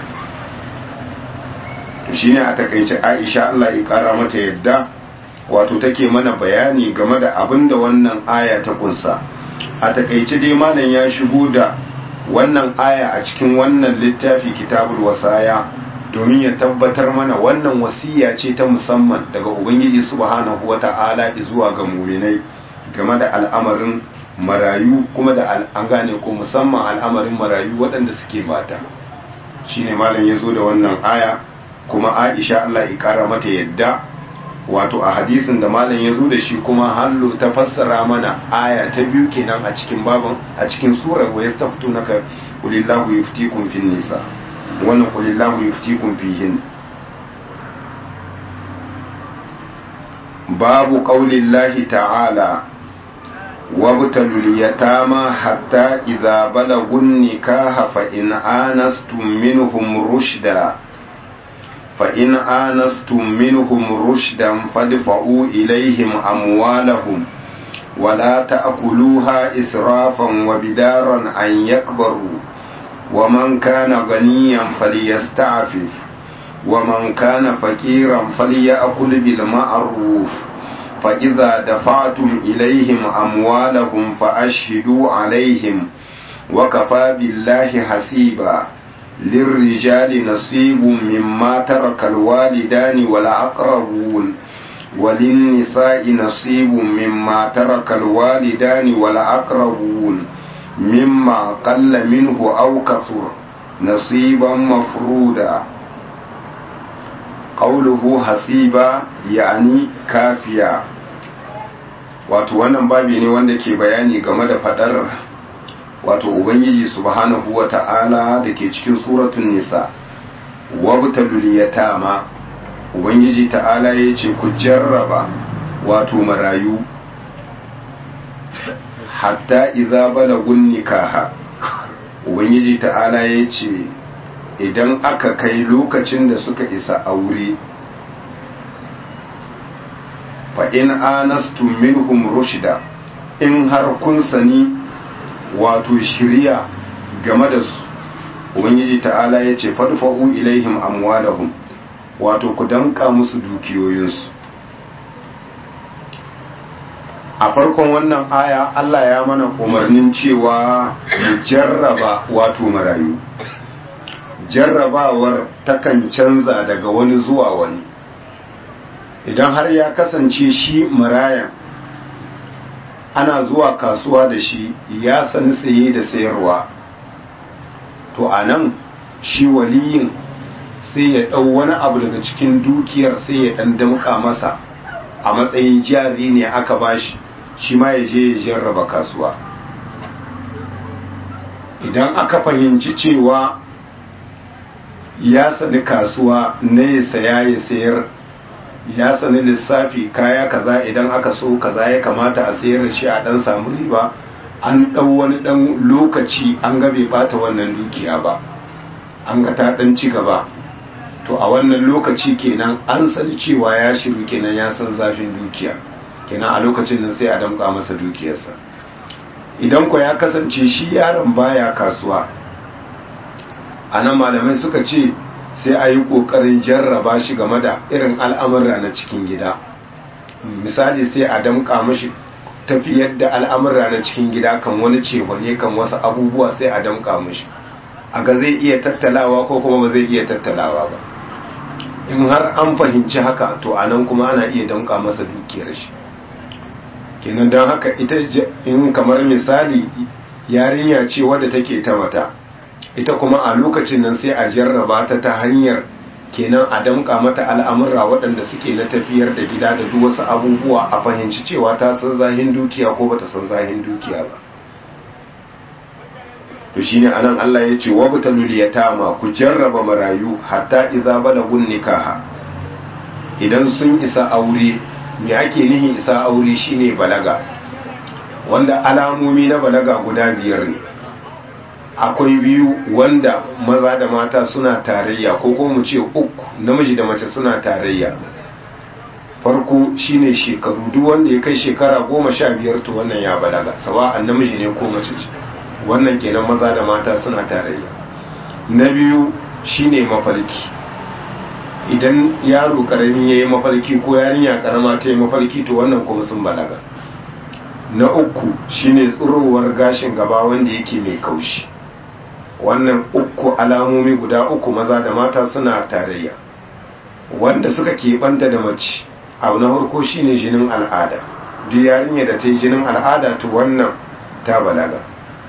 to shi ne a takaice aisha allah ya ƙara mata yadda wato take mana bayani game da abin da wannan aya ta kunsa a takaice dai malam ya shigo da wannan aya a cikin wannan littafi kitabul wasaya domin ya tabbatar mana wannan wasiya ce ta musamman daga ubangiji subhanahu wata'ala zuwa ga muminai game da al'amarin marayu kuma da an gane ko musamman al'amarin marayu waɗanda suke mata shine malam ya zo da wannan aya kuma aisha Allah ya ƙara mata yadda wato a hadisin da malam ya zo da shi kuma hallo ta fassara mana aya ta biyu kenan a cikin babin a cikin surar wa yastaftunaka qulillahu yuftikum fin nisa wannan qulillahu yuftikum fihin babu qaulillahi ta'ala وابتلوا اليتامى حتى إذا بلغوا النكاح فإن آنستم منهم رشدا فإن آنستم منهم رشدا فادفعوا إليهم أموالهم ولا تأكلوها إسرافا وبدارا أن يكبروا ومن كان غنيا فليستعفف ومن كان فقيرا فليأكل بالمعروف فإذا دفعتم إليهم أموالهم فأشهدوا عليهم وكفى بالله حسيبا للرجال نصيب مما ترك الوالدان والأقربون وللنساء نصيب مما ترك الوالدان والأقربون مما قل منه أو كثر نصيبا مفرودا qawluhu hasiba yani kafiya wato wannan babi ne wanda ke bayani game da fadar wato ubangiji subhanahu wata'ala da ke cikin suratun nisa wabtalul yatama ubangiji ta'ala ya ce ku jarraba wato marayu hatta idza balagun nikaha ubangiji ta'ala ya ce idan aka kai lokacin da suka isa aure fa in anastum minhum rushda in har kun sani wato shirya game da su ubangiji ta'ala ya ce fadfa'u ilaihim amwalahum wato ku danka musu dukiyoyinsu a farkon wannan aya Allah ya mana umarnin cewa mu jarraba wato marayu jarrabawar takan canza daga wani zuwa wani idan har ya kasance shi marayan ana zuwa kasuwa da shi ya sani saye da sayarwa to a nan shi waliyin sai ya ɗau wani abu daga cikin dukiyar sai ya ɗan damƙa masa a matsayin jari ne aka bashi shi ma ya je ya jarraba kasuwa idan aka fahimci cewa ya sani kasuwa na ya saya ya sayar ya sani lissafi kaya kaza idan aka so kaza ya kamata a sayar da shi a dan samu riba an ɗau wani ɗan lokaci an ga bai bata wannan dukiya ba an ga ta ɗan ci gaba to a wannan lokaci kenan an sani cewa ya shiru kenan ya san zafin dukiya kenan a lokacin nan sai a damƙa masa dukiyarsa idan ko ya kasance shi yaron baya kasuwa a nan malamai suka ce sai a yi ƙoƙarin jarraba shi game da irin al'amura na cikin gida misali sai a damƙa mashi tafiyar da al'amura na cikin gida kan wani cehone kan wasu abubuwa sai a damƙa mashi a ga zai iya tattalawa ko kuma ba zai iya tattalawa ba in har an fahimci haka to a nan kuma ana iya damƙa masa dukiyar shi kenan don haka ita in kamar misali yarinya ce wadda take ta mata ita kuma a lokacin nan sai a jarraba ta ta hanyar kenan a damƙa mata al'amurra waɗanda suke na tafiyar da gida da duk wasu abubuwa a fahimci cewa ta san zahin dukiya ko bata san zahin dukiya ba to shine anan Allah ya ce wabtalul yatama ku jarraba marayu hatta idza balagun nikaha idan sun isa aure me ake nihi isa aure shine balaga wanda alamomi na balaga guda biyar ne akwai biyu wanda maza da mata suna tarayya ko kuma mu ce uku namiji da mace suna tarayya farko shine shekaru duk wanda ya kai shekara goma sha biyar to wannan ya balaga sawa'an namiji ne ko mace ce wannan kenan maza da mata suna tarayya na biyu shine mafarki idan yaro karami ya yi mafarki ko yarinya karama ta yi mafarki to wannan kuma sun balaga na uku shine tsirowar gashin gaba wanda yake mai kaushi wannan uku alamomi guda uku maza da mata suna tarayya wanda suka keɓanta da mace abu na farko shine jinin al'ada duk yarinya da ta yi jinin al'ada to wannan ta balaga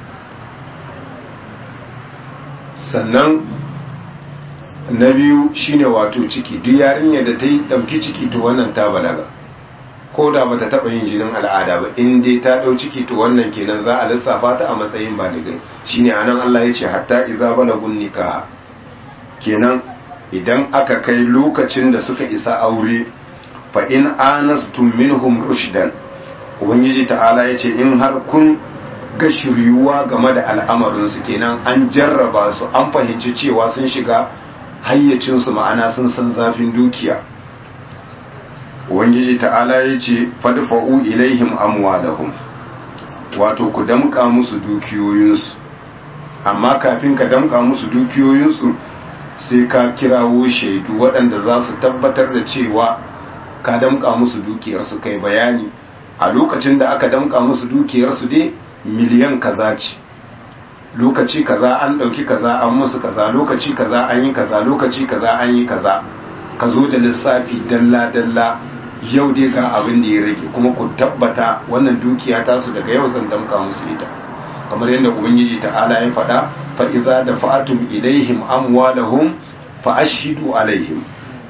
sannan na biyu shine wato ciki duk yarinya da ta yi ɗauki ciki to wannan ta balaga ko da bata taɓa yin jinin al'ada ba in dai ta ɗau ciki to wannan kenan za a lissafa ta a matsayin baligai shine anan Allah ya ce hatta idza balagun nikaha kenan idan aka kai lokacin da suka isa aure fa in anastum minhum rushdan ubangiji ta'ala ya ce in har kun ga shiryuwa game da al'amarinsu kenan an jarraba su an fahimci cewa sun shiga hayyacinsu ma'ana sun san zafin dukiya ubangiji ta'ala ya ce fadfa'u ilaihim amwalahum wato ku damƙa musu dukiyoyinsu amma kafin ka damƙa musu dukiyoyinsu sai ka kirawo shaidu waɗanda za su tabbatar da cewa ka damƙa musu dukiyarsu kai bayani a lokacin da aka damƙa musu dukiyarsu dai miliyan kaza ce lokaci kaza an ɗauki kaza an musu kaza lokaci kaza an yi kaza lokaci kaza an yi kaza ka zo da lissafi dalla-dalla yau dai ga abin da ya rage kuma ku tabbata wannan dukiya ta su daga yau zan damka musu ita kamar yadda ubangiji ta'ala ya faɗa fa idza dafa'tum ilaihim amwalahum fa ashhidu alaihim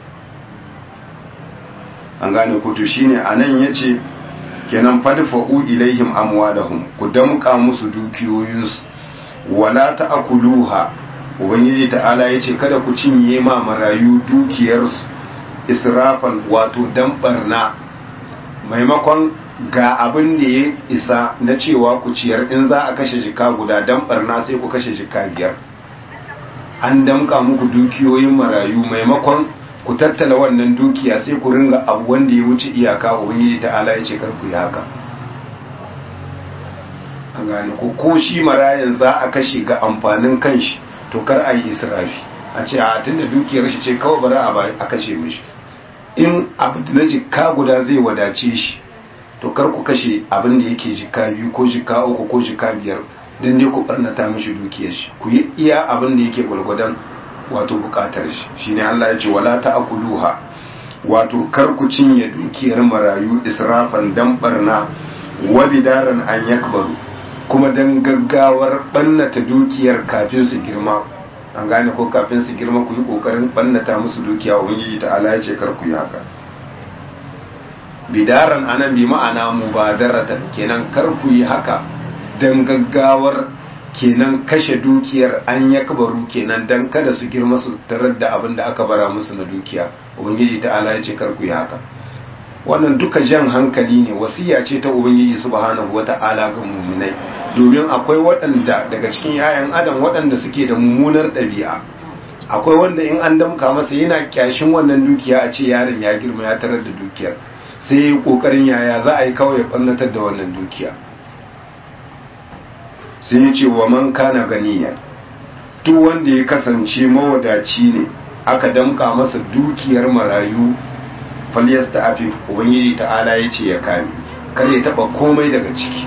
an gane ku to shine anan yace kenan fadfa'u ilaihim amwalahum ku damka musu dukiyoyinsu wala ta'kuluha ubangiji ta'ala yace kada ku cinye ma marayu dukiyarsu israfan wato dan barna maimakon ga abin da ya isa na cewa ku ciyar in za a kashe jika guda dan barna sai ku kashe jika biyar an damka muku dukiyoyin marayu maimakon ku tattala wannan dukiya sai ku ringa abu wanda ya wuce iyaka ubangiji ta'ala ya ce kar ku yi haka an gane ko ko shi marayan za a kashe ga amfanin kanshi to kar a yi israfi a ce a tunda dukiyar shi ce kawai bari a kashe mishi in abu da na jikka guda zai wadace shi to kar ku kashe abin da yake jikka biyu ko jikka uku ko jikka biyar don dai ku barnata mishi dukiyar shi ku yi iya abin da yake gwargwadon wato bukatar shi shine Allah ya ce wala ta'kuluha wato kar ku cinye dukiyar marayu israfan dan barna wa bidaran an yakbaru kuma dan gaggawar bannata dukiyar kafin su girma an gane ko kafin su girma ku yi kokarin bannata musu dukiya ubangiji ta Allah ya ce kar ku yi haka bidaran anan bi ma'ana mubadaratan kenan kar ku yi haka dan gaggawar kenan kashe dukiyar an ya kabaru kenan dan kada su girma su tarar da abin da aka bara musu na dukiya ubangiji ta ala ya ce kar ku yi haka wannan duka jan hankali ne wasiya ce ta ubangiji subhanahu wata'ala ga muminai domin akwai waɗanda daga cikin 'ya'yan adam waɗanda suke da mummunar ɗabi'a akwai wanda in an damka masa yana kyashin wannan dukiya a ce yaron ya girma ya tarar da dukiyar sai ya yi ƙoƙarin yaya za a yi kawai ya ɓannatar da wannan dukiya sai ya ce wa man kana ganiya duk wanda ya kasance mawadaci ne aka damka masa dukiyar marayu falyas ta afi ubangiji ta'ala ya ce ya kame kar ya taba komai daga ciki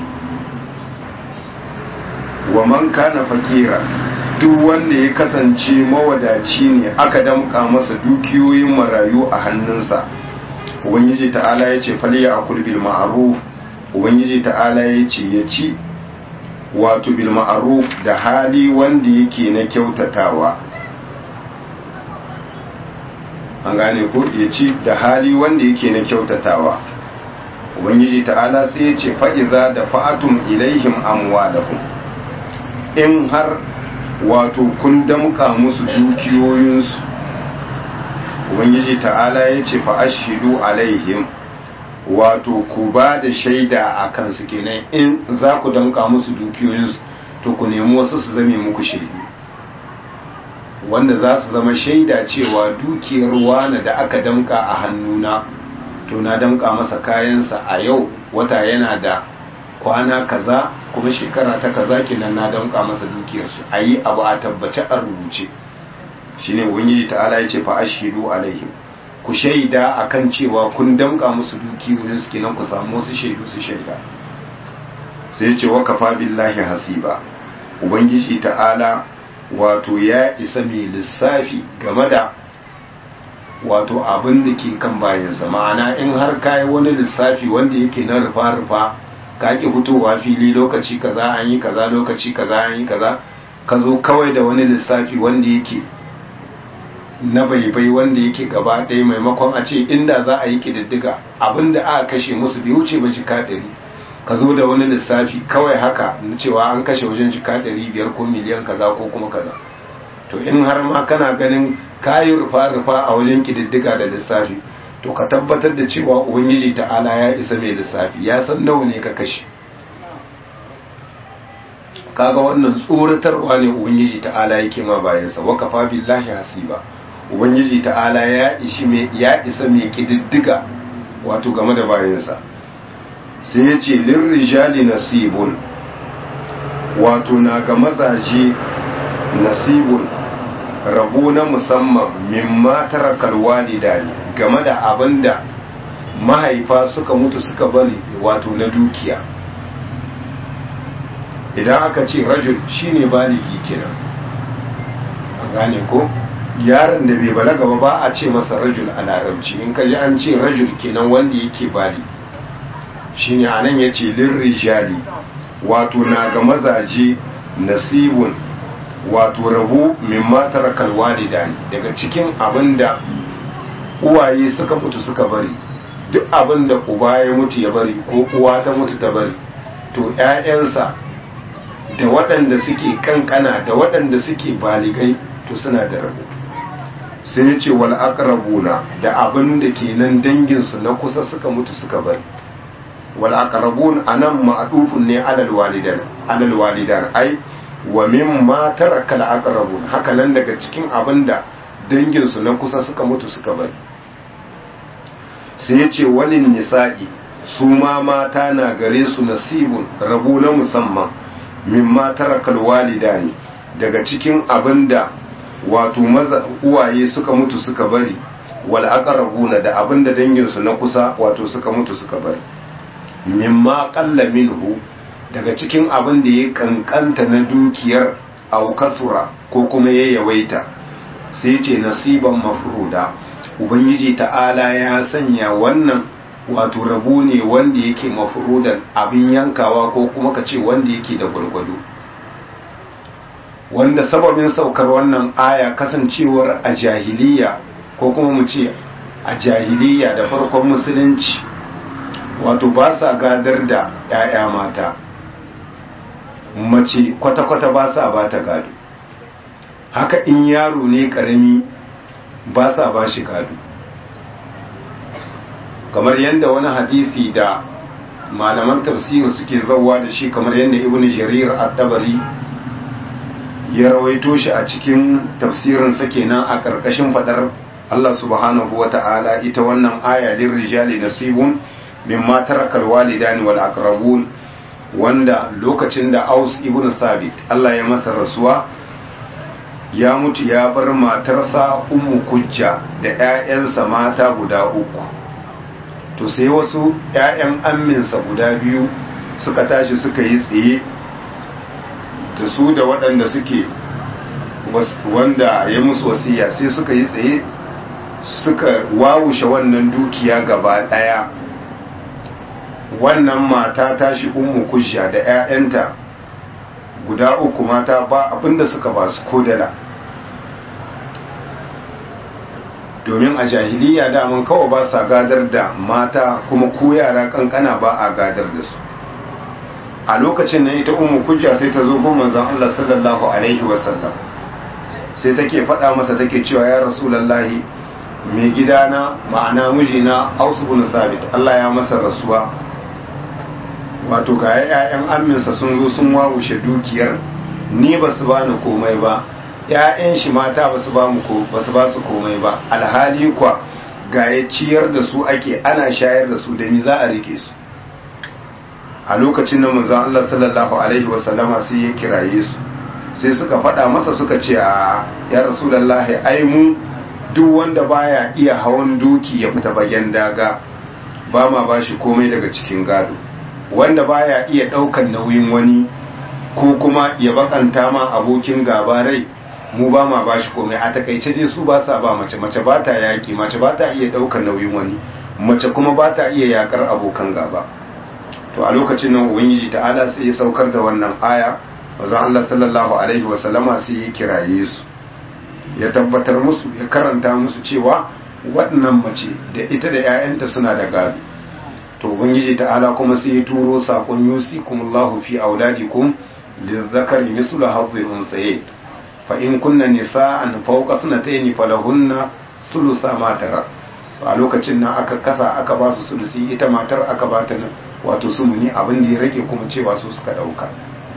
wa man kana fakira duk wanda ya kasance mawadaci ne aka damka masa dukiyoyin marayu a hannunsa ubangiji ta'ala ya ce falya akul bil ma'ruf ubangiji ta'ala ya ce ya ci wato bil ma'ruf da hali wanda yake na kyautatawa an gane ko ya ci da hali wanda yake na kyautatawa ubangiji ta'ala sai ya ce fa'iza da fa'atum ilaihim amwalahum in har wato kun damka musu dukiyoyinsu ubangiji ta'ala ya ce fa'ashidu alaihim wato ku ba da shaida a kansu kenan in za ku damka musu dukiyoyinsu to ku nemi wasu su zame muku shaidu wanda za su zama shaida cewa dukiyar wane da aka damka a hannuna to na damka masa kayansa a yau wata yana da kwana kaza kuma shekara ta kaza kenan na damka masa dukiyarsu a yi abu a tabbace a rubuce shine ubangiji ta'ala ya ce fa ashidu alaihim ku shaida akan cewa kun damka musu dukiyoyin su kenan ku samu wasu shaidu su shaida sai ce wa kafa billahi hasiba ubangiji ta'ala wato ya isa mai lissafi game da wato abin da ke kan bayansa ma'ana in har kayi wani lissafi wanda yake na rufa-rufa ka ki fitowa fili lokaci kaza an yi kaza lokaci kaza an yi kaza ka zo kawai da wani lissafi wanda yake na baibai wanda yake gaba ɗaya maimakon a ce inda za a yi ƙididdiga abinda aka kashe musu bai wuce ba jika ɗari ka zo da wani lissafi kawai haka na cewa an kashe wajen jika ɗari biyar ko miliyan kaza ko kuma kaza to in har ma kana ganin kayi rufa-rufa a wajen ƙididdiga da lissafi to ka tabbatar da cewa ubangiji ta'ala ya isa mai lissafi ya san nawa ne ka kashe kaga wannan tsoratarwa ne ubangiji ta'ala yake ma bayansa wa kafa billahi hasiba ubangiji ta'ala ya ishi mai ya isa mai kididdiga wato game da bayansa sai ya ce lirrijali nasibun wato na ga mazaje nasibun rabo na musamman mimma tarakal walidani game da abinda mahaifa suka mutu suka bari wato na dukiya idan aka ce rajul shine baligi kenan a gane ko yaron da bai balaga ba ba a ce masa rajul a larabci in kaji an ce rajul kenan wanda yake baligi shine anan yace lirrijali wato na ga mazaje nasibun wato rabo mimma tarakal walidani daga cikin abinda uwaye suka mutu suka bari duk abinda uba ya mutu ya bari ko uwa ta mutu ta bari to ƴaƴansa da waɗanda suke kankana da waɗanda suke baligai to suna da rabo sai ya ce wal aqrabuna da abin da kenan danginsu na kusa suka mutu suka bari wal aqrabun anan ma'dufun ne alal walidan alal walidan ai wa mimma taraka al aqrabun haka nan daga cikin abinda dangin su na kusa suka mutu suka bari sai ya ce walin nisa'i su ma mata na gare su nasibun rabu na musamman mimma taraka al walidani daga cikin abinda wato maza uwaye suka mutu suka bari wal aqrabuna da abinda dangin su na kusa wato suka mutu suka bari mimma qalla minhu daga cikin abin da ya kankanta na dukiyar au kasura ko kuma ya yawaita sai ce nasiban mafruda ubangiji ta'ala ya sanya wannan wato rabo ne wanda yake mafrudan abin yankawa ko kuma ka ce wanda yake da gwargwado wanda sababin saukar wannan aya kasancewar a jahiliya ko kuma mu ce a jahiliya da farkon musulunci wato ba sa gadar da 'ya'ya mata mace kwata-kwata ba sa ba ta gado haka in yaro ne karami ba sa ba shi gado kamar yadda wani hadisi da malaman tafsir suke zauwa da shi kamar yadda ibn jarir ad-dabari ya rawaito shi a cikin tafsirinsa kenan a ƙarƙashin faɗar Allah subhanahu wa ta'ala ita wannan aya lin rijali nasibun mimma tarakal walidani wal aqrabun wanda lokacin da Aus ibn Thabit Allah ya masa rasuwa ya mutu ya bar matarsa Ummu Kujja da ƴaƴansa mata guda uku to sai wasu ƴaƴan amminsa guda biyu suka tashi suka yi tsaye da su da waɗanda suke wanda ya musu wasiya sai suka yi tsaye suka wawushe wannan dukiya gaba ɗaya wannan mata tashi ummu kujja da 'ya'yanta guda uku mata ba abinda suka ba su kodala domin a jahiliya daman kawai ba sa gadar da mata kuma ko yara kankana ba a gadar da su a lokacin nan ita ummu kujja sai ta zo gun manzon Allah sallallahu alaihi wasallam sai take faɗa masa take cewa ya rasulullahi mai gidana ma'ana mijina Aus ibn Sabit Allah ya masa rasuwa wato ga ƴaƴan amminsa sun zo sun wawushe dukiyar ni ba su bani komai ba ƴaƴan shi mata ba su ba mu ko ba su ba su komai ba alhali kwa ga ya ciyar da su ake ana shayar da su da ni za a rike su a lokacin da manzon Allah sallallahu alaihi wasallama sai ya kiraye su sai suka faɗa masa suka ce a ya rasulullahi ai mu duk wanda baya iya hawan doki ya fita bagen daga ba ma bashi komai daga cikin gado wanda baya iya ɗaukan nauyin wani ko kuma ya bakanta ma abokin gaba rai mu ba ma bashi komai a takaice dai su ba sa ba mace mace ba ta yaki mace ba ta iya ɗaukan nauyin wani mace kuma ba ta iya yakar abokan gaba to a lokacin nan ubangiji ta'ala sai ya saukar da wannan aya bazan Allah sallallahu alaihi wa sallama sai ya kiraye su ya tabbatar musu ya karanta musu cewa waɗannan mace da ita da 'ya'yanta suna da gado to ubangiji ta'ala kuma sai ya turo sakon yusikumullahu fi auladikum lizzakari mislu hadhil unsayayn fa in kunna nisa'an fawqa sanatayn falahunna sulusa ma tara to a lokacin nan aka kasa aka ba su sulusi ita matar aka ba ta wato sumuni abin da ya rage kuma cewa su suka dauka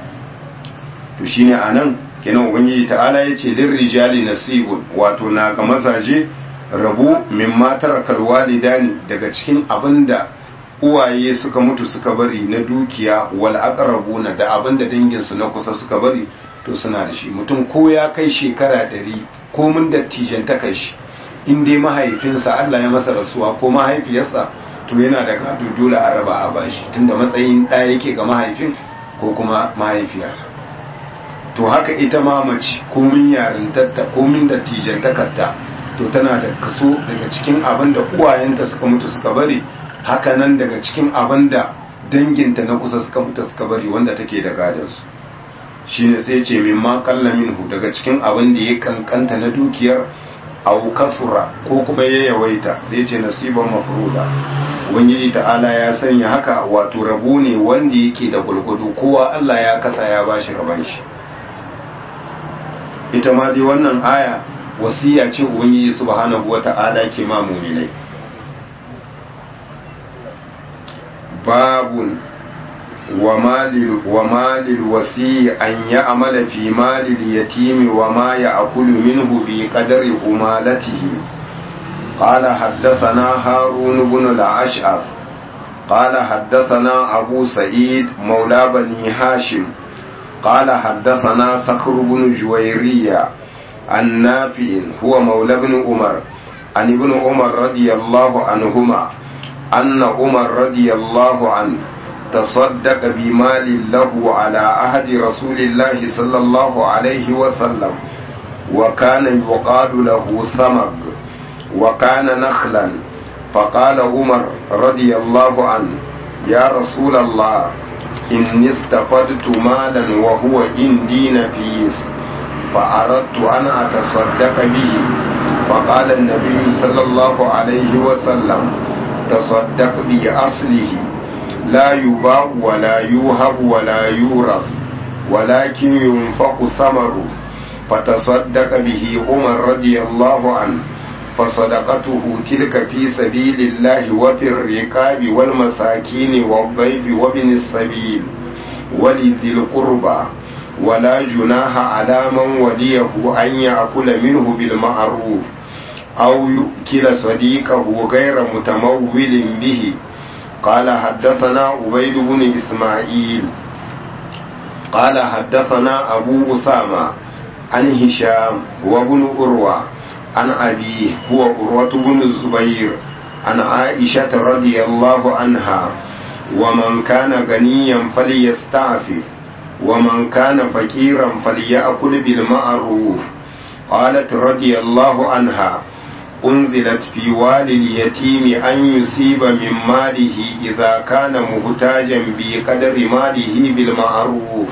to shine anan kenan ubangiji ta'ala yace lirrijali nasibun wato na ga mazaje rabu mimma tarakal walidani daga cikin abinda uwaye suka mutu suka bari na dukiya wal aqrabuna da abinda dangin su na kusa suka bari to suna da shi mutum ko ya kai shekara ɗari ko mun dattijan ta kai shi in dai mahaifinsa Allah ya masa rasuwa ko mahaifiyarsa to yana da gado dole a raba a bashi tunda matsayin ɗaya yake ga mahaifin ko kuma mahaifiyar to haka ita ma mace komin yarintarta komin dattijan takarta to tana da kaso daga cikin abin da uwayenta suka mutu suka bari haka nan daga cikin abin da danginta na kusa suka mutu suka bari wanda take da gadansu shine sai ce min ma kalla minhu daga cikin abin da ya kankanta na dukiyar au kasura ko kuma ya yawaita sai ce nasiban mafruda ubangiji ta'ala ya sanya haka wato rabu ne wanda yake da gulgudu kowa Allah ya kasa ya bashi raban shi ita ma dai wannan aya wasiya ce ubangiji subhanahu wata'ala ke ma mu'minai باب ومال ومال الوسي أن يعمل في مال اليتيم وما يأكل منه بقدر أمالته قال حدثنا هارون بن الأشعث قال حدثنا أبو سعيد مولى بني هاشم قال حدثنا صخر بن جويرية عن نافع هو مولى بن عمر عن ابن عمر رضي الله عنهما أن عمر رضي الله عنه تصدق بمال له على عهد رسول الله صلى الله عليه وسلم وكان يقال له ثمر وكان نخلا فقال عمر رضي الله عنه يا رسول الله إني استفدت مالا وهو عندي نفيس فأردت أن أتصدق به فقال النبي صلى الله عليه وسلم تصدق بأصله لا يباع ولا يوهب ولا يورث ولكن ينفق ثمره فتصدق به عمر رضي الله عنه فصدقته تلك في سبيل الله وفي الركاب والمساكين والضيف وابن السبيل ولذي القربى ولا جناح على من وليه أن يأكل منه بالمعروف أو يؤكل صديقه غير متمول به قال حدثنا عبيد بن إسماعيل قال حدثنا أبو أسامة عن هشام وابن أروى عن أبيه هو أروة بن الزبير عن عائشة رضي الله عنها ومن كان غنيا فليستعفف ومن كان فقيرا فليأكل بالمعروف قالت رضي الله عنها أنزلت في والي اليتيم أن يصيب من ماله إذا كان محتاجا بقدر ماله بالمعروف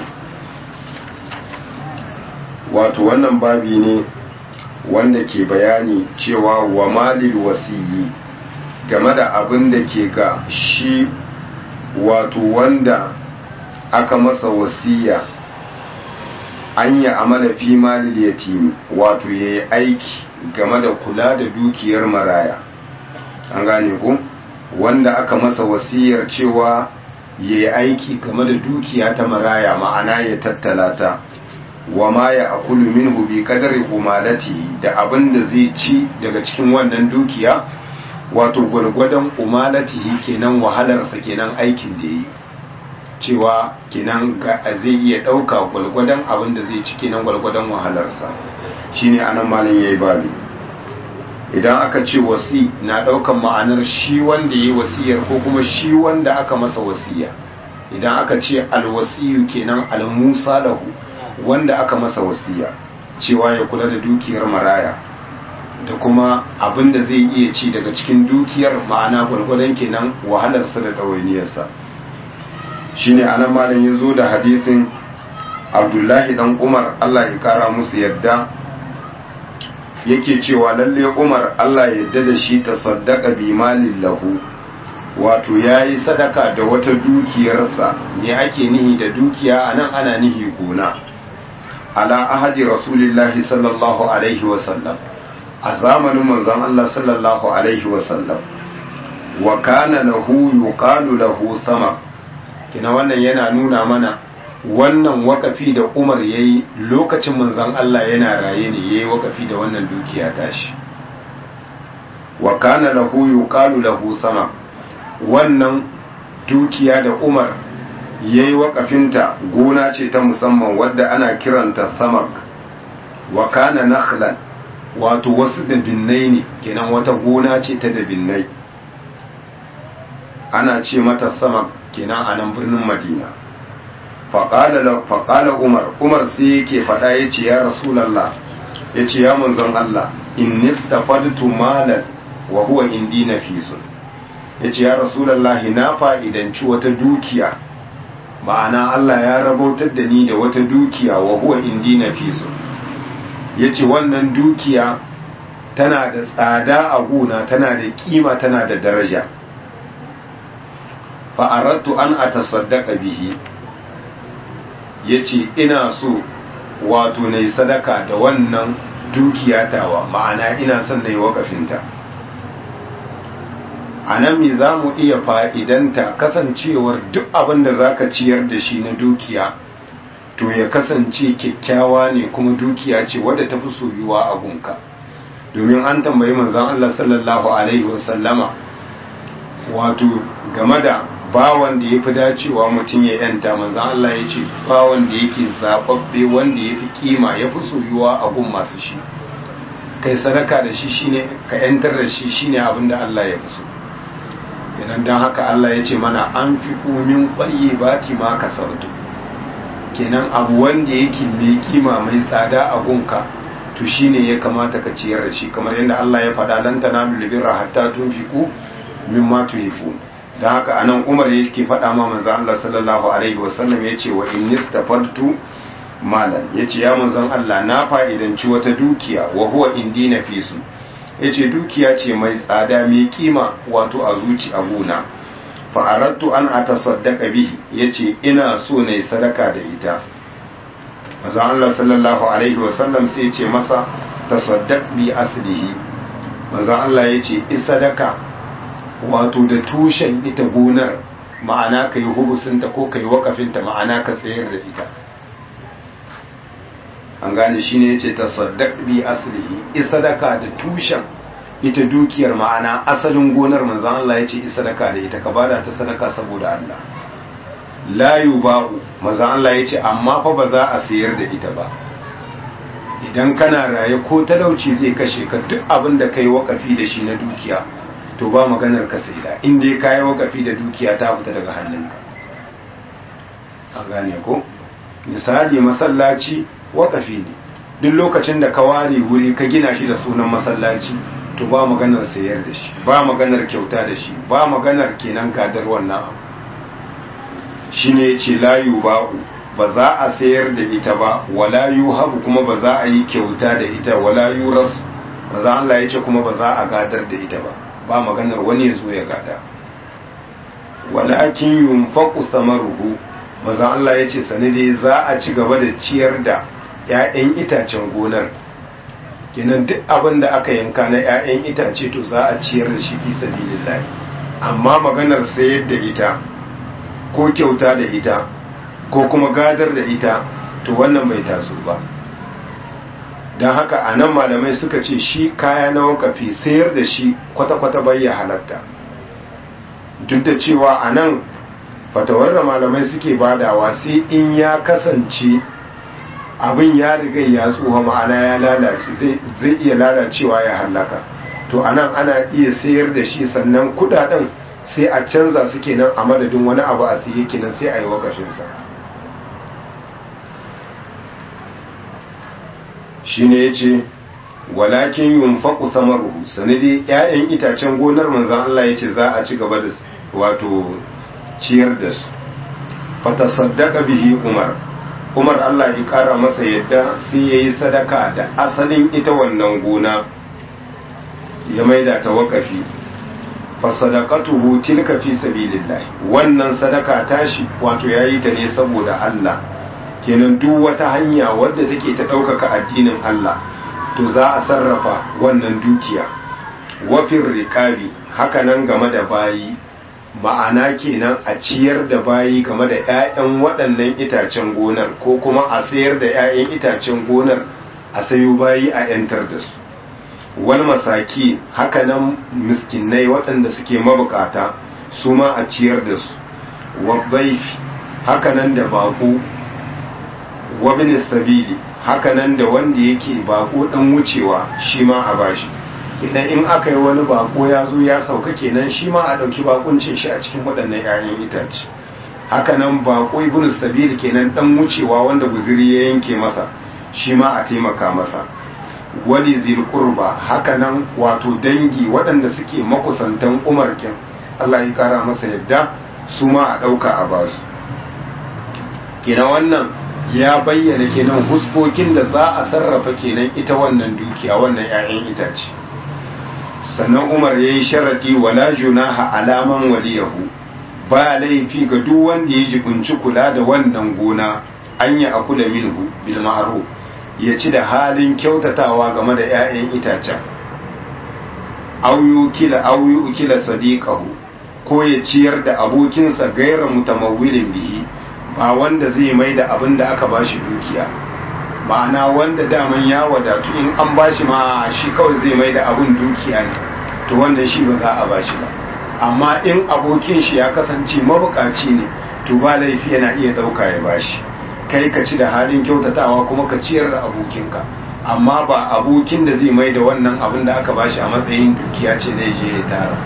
wato wannan babi ne wanda ke bayani cewa wa malil wasiyi game da abin da ke ga shi wato wanda aka masa wasiya an yi amala fi malil yatimi wato ya yi aiki game da kula da dukiyar maraya an gane ku wanda aka masa wasiyar cewa ya yi aiki game da dukiya ta maraya ma'ana ya tattala ta wa ma ya akulu minhu bi kadari umalati da abin da zai ci daga cikin wannan dukiya wato gwargwadon umalatihi kenan wahalarsa kenan aikin da yi cewa kenan zai iya ɗauka gwargwadon abin da zai ci kenan gwargwadon wahalarsa shine anan malin yayi babi idan aka ce wasi na ɗaukan ma'anar shi wanda yayi wasiyar ko kuma shi wanda aka masa wasiya idan aka ce alwasiyu kenan almusa lahu wanda aka masa wasiya cewa ya kula da dukiyar maraya da kuma abin da zai iya ci daga cikin dukiyar ma'ana gwargwadon kenan wahalarsa da ɗawainiyarsa shine anan malam ya zo da hadisin abdullahi dan umar allah ya kara musu yadda yake cewa lalle umar allah ya yadda da shi ta saddaka bi malin lahu wato ya yi sadaka da wata dukiyarsa ne ake nihi da dukiya a nan ana nihi gona ala ahadi rasulillahi sallallahu alaihi wasallam a zamanin manzon Allah sallallahu alaihi wasallam wa kana lahu yuqalu lahu sama kina wannan yana nuna mana wannan wakafi da Umar yayi lokacin manzon Allah yana raye ne yayi wakafi da wannan dukiya tashi wa kana lahu yuqalu lahu sama wannan dukiya da Umar ya yi waƙafinta gona ce ta musamman wadda ana kiranta samak wa kana nakhlan wato wasu dabinnai ne kenan wata gona ce ta dabinnai ana ce mata samak kenan a nan birnin madina faƙala umar umar sai yake faɗa ya ce ya rasulallah ya ce ya manzon allah in nistafadtu malan wa huwa indi nafisun ya ce ya rasulallah na fa'idanci wata dukiya ma'ana Allah ya rabautar da ni da wata dukiya wa huwa indi nafisu yace wannan dukiya tana da tsada a gona tana da kima tana da daraja fa aradtu an atasaddaqa bihi yace ina so wato nayi sadaka da wannan dukiya tawa ma'ana ina son nayi wakafinta a nan me za mu iya fa'idanta kasancewar duk abin da za ka ciyar da shi na dukiya to ya kasance kyakkyawa ne kuma dukiya ce wadda ta fi soyuwa a gunka domin an tambayi manzan Allah sallallahu Alaihi wasallama wato game da bawan da ya fi dacewa mutum ya yanta manzan Allah ya ce bawan da yake zaɓaɓɓe wanda ya fi kima ya fi soyuwa a gun masu shi kai sadaka da shi shine ka yantar da shi shine abin da Allah ya fi so idan don haka Allah ya ce mana an fi komin ƙwarye ba ti ma ka sautu kenan abu wanda yake mai kima mai tsada a gunka to shine ya kamata ka ciyar da shi kamar yadda Allah ya faɗa lan tanalu birra hatta tunfiqu mimma tuhifun dan haka anan Umar yake faɗa ma manzo Allah sallallahu alaihi wasallam yace wa innistafartu malan yace ya manzon Allah na fa'idanci wata dukiya wa huwa indi nafisu yace dukiya ce mai tsada mai kima wato a zuci abuna fa aradtu an atasaddaqa bihi yace ina so nayi sadaka da ita manzo Allah sallallahu alaihi wasallam sai yace masa tasaddaq bi aslihi manzo Allah yace isadaka wato da tushen ita gonar ma'ana kai hubusinta ko kai wakafinta ma'ana ka tsayar da ita an gane shi ne ya ce tasaddaq bi aslihi isadaka da tushen ita dukiyar ma'ana asalin gonar manzan Allah ya ce isadaka da ita ka bada ta sadaka saboda Allah la yuba'u manzan Allah ya ce amma fa ba za a sayar da ita ba idan kana raye ko talauci zai kashe ka duk abin da kai wakafi da shi na dukiya to ba maganar ka saida in dai kai wakafi da dukiya ta fita daga hannunka an gane ko misali masallaci wakafi ne duk lokacin da ka ware wuri ka gina shi da sunan masallaci to ba maganar sayar da shi ba maganar kyauta da shi ba maganar kenan gadar wannan abu shi ne ce layu ba'u ba za a sayar da ita ba wala yu habu kuma ba za a yi kyauta da ita wala yu rasu ba za Allah ya ce kuma ba za a gadar da ita ba ba maganar wani ya zo ya gada walakin yunfaqu samaruhu maza Allah ya ce sani dai za a ci gaba da ciyar da 'ya'yan itacen gonar kenan duk abin da aka yanka na 'ya'yan itace to za a ciyar da shi fi sabilillah amma maganar sayar da ita ko kyauta da ita ko kuma gadar da ita to wannan bai taso ba don haka a nan malamai suka ce shi kaya na wakafi sayar da shi kwata-kwata bai ya halatta duk da cewa a nan fatawar da malamai suke badawa sai in ya kasance abin ya riga ya tsoha ma'ana ya lalace zai iya lalacewa ya hallaka to anan ana iya sayar da shi sannan kudaden sai a canza su kenan a madadin wani abu a siye kenan sai a yi wakashinsa shi ne ya ce walakin yun faƙu samaruhu sanadi 'ya'yan itacen gonar manzan Allah ya ce za a ci gaba da wato ciyar da su fata saddaka bihi umar umar Allah ya kara masa yadda sai ya yi sadaka da asalin ita wannan gona ya maida ta wakafi fasadaqatuhu tilka fi sabilillah wannan sadaka tashi wato yayi ta ne saboda Allah kenan duk wata hanya wadda take ta ɗaukaka addinin Allah to za a sarrafa wannan dukiya wafin riƙabi hakanan game da bayi ma'ana kenan a ciyar da bayi game da 'ya'yan waɗannan itacen gonar ko kuma a sayar da 'ya'yan itacen gonar a sayo bayi a 'yantar da su wal masaki hakanan miskinai waɗanda suke mabukata su ma a ciyar da su wabbaifi hakanan da baƙo wabin sabili hakanan da wanda yake baƙo ɗan wucewa shi ma a bashi kenan in aka yi wani bako ya zo ya sauka kenan shi ma a ɗauki bakuncin shi a cikin waɗannan 'ya'yan itace hakanan bako ibn sabil kenan ɗan wucewa wanda guziri ya yanke masa shi ma a taimaka masa wali zil qurba hakanan wato dangi waɗanda suke makusantan umar kin Allah ya kara masa yadda su ma a ɗauka a basu kenan wannan ya bayyana kenan huskokin da za a sarrafa kenan ita wannan dukiya wannan 'ya'yan itace sannan umar ya yi sharaɗi wala junaha alaman waliyahu ba laifi ga duk wanda ya jibinci kula da wannan gona an yi akula minhu bil ma'ruf ya ci da halin kyautatawa game da 'ya'yan itacen aw yukila aw yukila sadiqahu ko ya ciyar da abokinsa gaira mutamawwilin bihi ba wanda zai mai da abin da aka bashi dukiya ma'ana wanda daman ya wadatu in an bashi ma shi kawai zai mai da abin dukiya ne to wannan shi ba za a bashi ba amma in abokin shi ya kasance mabukaci ne to ba laifi yana iya ɗauka ya bashi kai ka ci da halin kyautatawa kuma ka ciyar da abokinka amma ba abokin da zai mai da wannan abin da aka bashi a matsayin dukiya ce zai je ya tara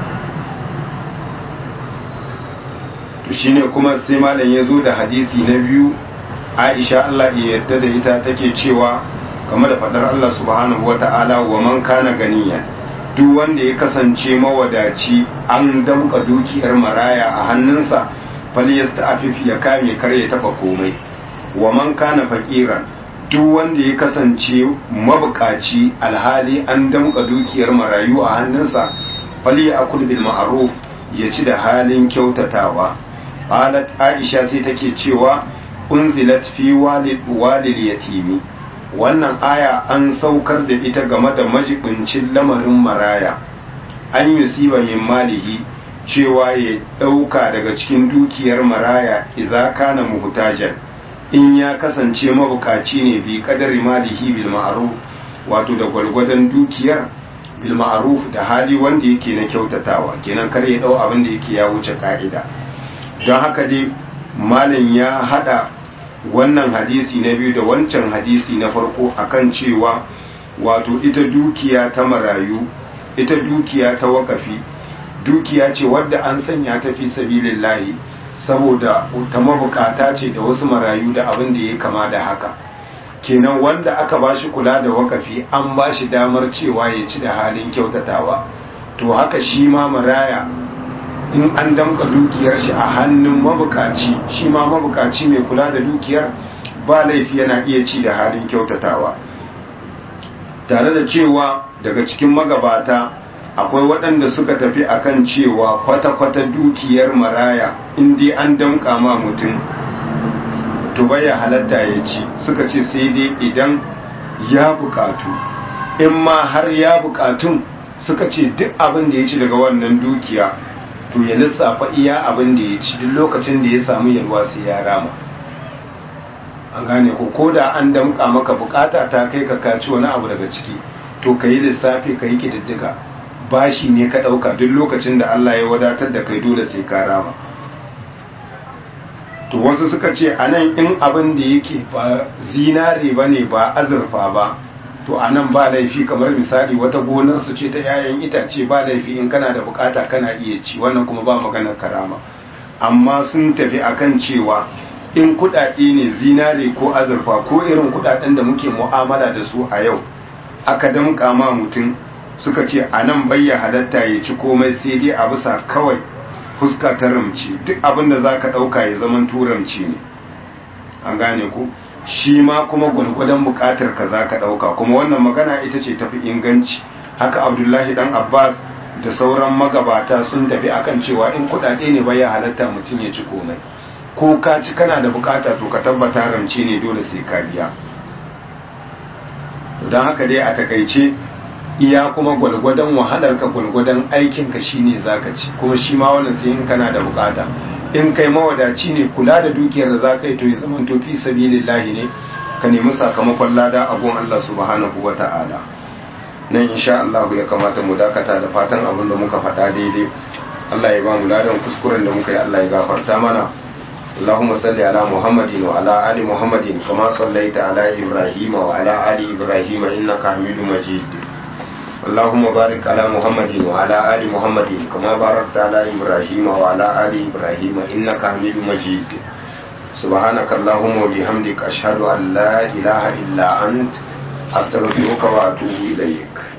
to shine kuma sai malam ya zo da hadisi na biyu aisha Allah ya yarda da ita take cewa game da fadar Allah subhanahu wata'ala wa man kana ganiya duk wanda ya kasance mawadaci an damka dukiyar maraya a hannunsa falyasta'afif ya kame kar ya taba komai wa man kana faqiran duk wanda ya kasance mabukaci alhali an damka dukiyar marayu a hannunsa fali akul bil ma'ruf ya ci da halin kyautatawa qalat aisha sai take cewa unzilat fi walid walil yatimi wannan aya an saukar da ita game da majibincin lamarin maraya an yusiba min malihi cewa ya dauka daga cikin dukiyar maraya idza kana muhtajan in ya kasance mabukaci ne bi kadari malihi bil ma'ruf wato da gwalgwadon dukiyar bil ma'ruf da hali wanda yake na kyautatawa kenan kar ya dau abin da yake ya wuce ka'ida don haka dai malam ya hada wannan hadisi na biyu da wancan hadisi na farko akan cewa wato ita dukiya ta marayu ita dukiya ta wakafi dukiya ce wadda an sanya ta fi sabilillahi saboda ta mabukata ce da wasu marayu da abin da ya kama da haka kenan wanda aka bashi kula da wakafi an bashi damar cewa ya ci da halin kyautatawa to haka shi ma maraya in an damka dukiyar shi a hannun mabukaci shi ma mabukaci mai kula da dukiyar ba laifi yana iya ci da halin kyautatawa tare da cewa daga cikin magabata akwai waɗanda suka tafi akan cewa kwata-kwata dukiyar maraya inda an damka ma mutum to baya halatta ya ci suka ce sai dai idan ya bukatu in ma har ya bukatun suka ce duk abin da ya ci daga wannan dukiya to ya lissafa iya abin da ya ci duk lokacin da ya samu yalwa sai ya rama an gane ko ko da an damka maka bukata ta kai ka kaci wani abu daga ciki to ka yi lissafi ka yi kididdiga bashi ne ka ɗauka duk lokacin da Allah ya wadatar da kai dole sai ka rama to wasu suka ce a nan in abin da yake ba zinare ba ne ba azurfa ba to a nan ba laifi kamar misali wata gonar su ce ta 'ya'yan itace ba laifi in kana da bukata kana iya ci wannan kuma ba maganar karama amma sun tafi akan cewa in kudade ne zinare ko azurfa ko irin kudaden da muke mu'amala da su a yau aka damƙa ma mutum suka ce a nan bayya halatta ya ci komai sai dai a bisa kawai fuska ta ramci duk abin da za ka ɗauka ya zaman turamci ne an gane ku shi ma kuma gwalgwadon buƙatar ka za ka ɗauka kuma wannan magana ita ce tafi inganci haka abdullahi dan abbas da sauran magabata sun tafi akan cewa in kuɗaɗe ne bayya halatta mutum ya ci komai ko ka ci kana da bukata to ka tabbata rance ne dole sai ka biya don haka dai a takaice iya kuma gwalgwadon wahalar ka gwalgwadon aikin ka shine zaka ci kuma shi ma wannan sai in kana da bukata in kai mawadaci ne kula da dukiyar da zaka yi to ya zama to fi sabilillahi ne ka nemi sakamakon lada a gun Allah subhanahu wata'ala nan insha Allah ya kamata mu dakata da fatan abin da muka faɗa daidai Allah ya ba mu ladan kuskuren da muka yi Allah ya gafarta mana اللهم صل على محمد وعلى آل محمد كما صليت على إبراهيم وعلى آل إبراهيم إنك حميد مجيد اللهم بارك على محمد وعلى آل محمد كما باركت على إبراهيم وعلى آل إبراهيم إنك حميد مجيد سبحانك اللهم وبحمدك أشهد أن لا إله إلا أنت أستغفرك وأتوب إليك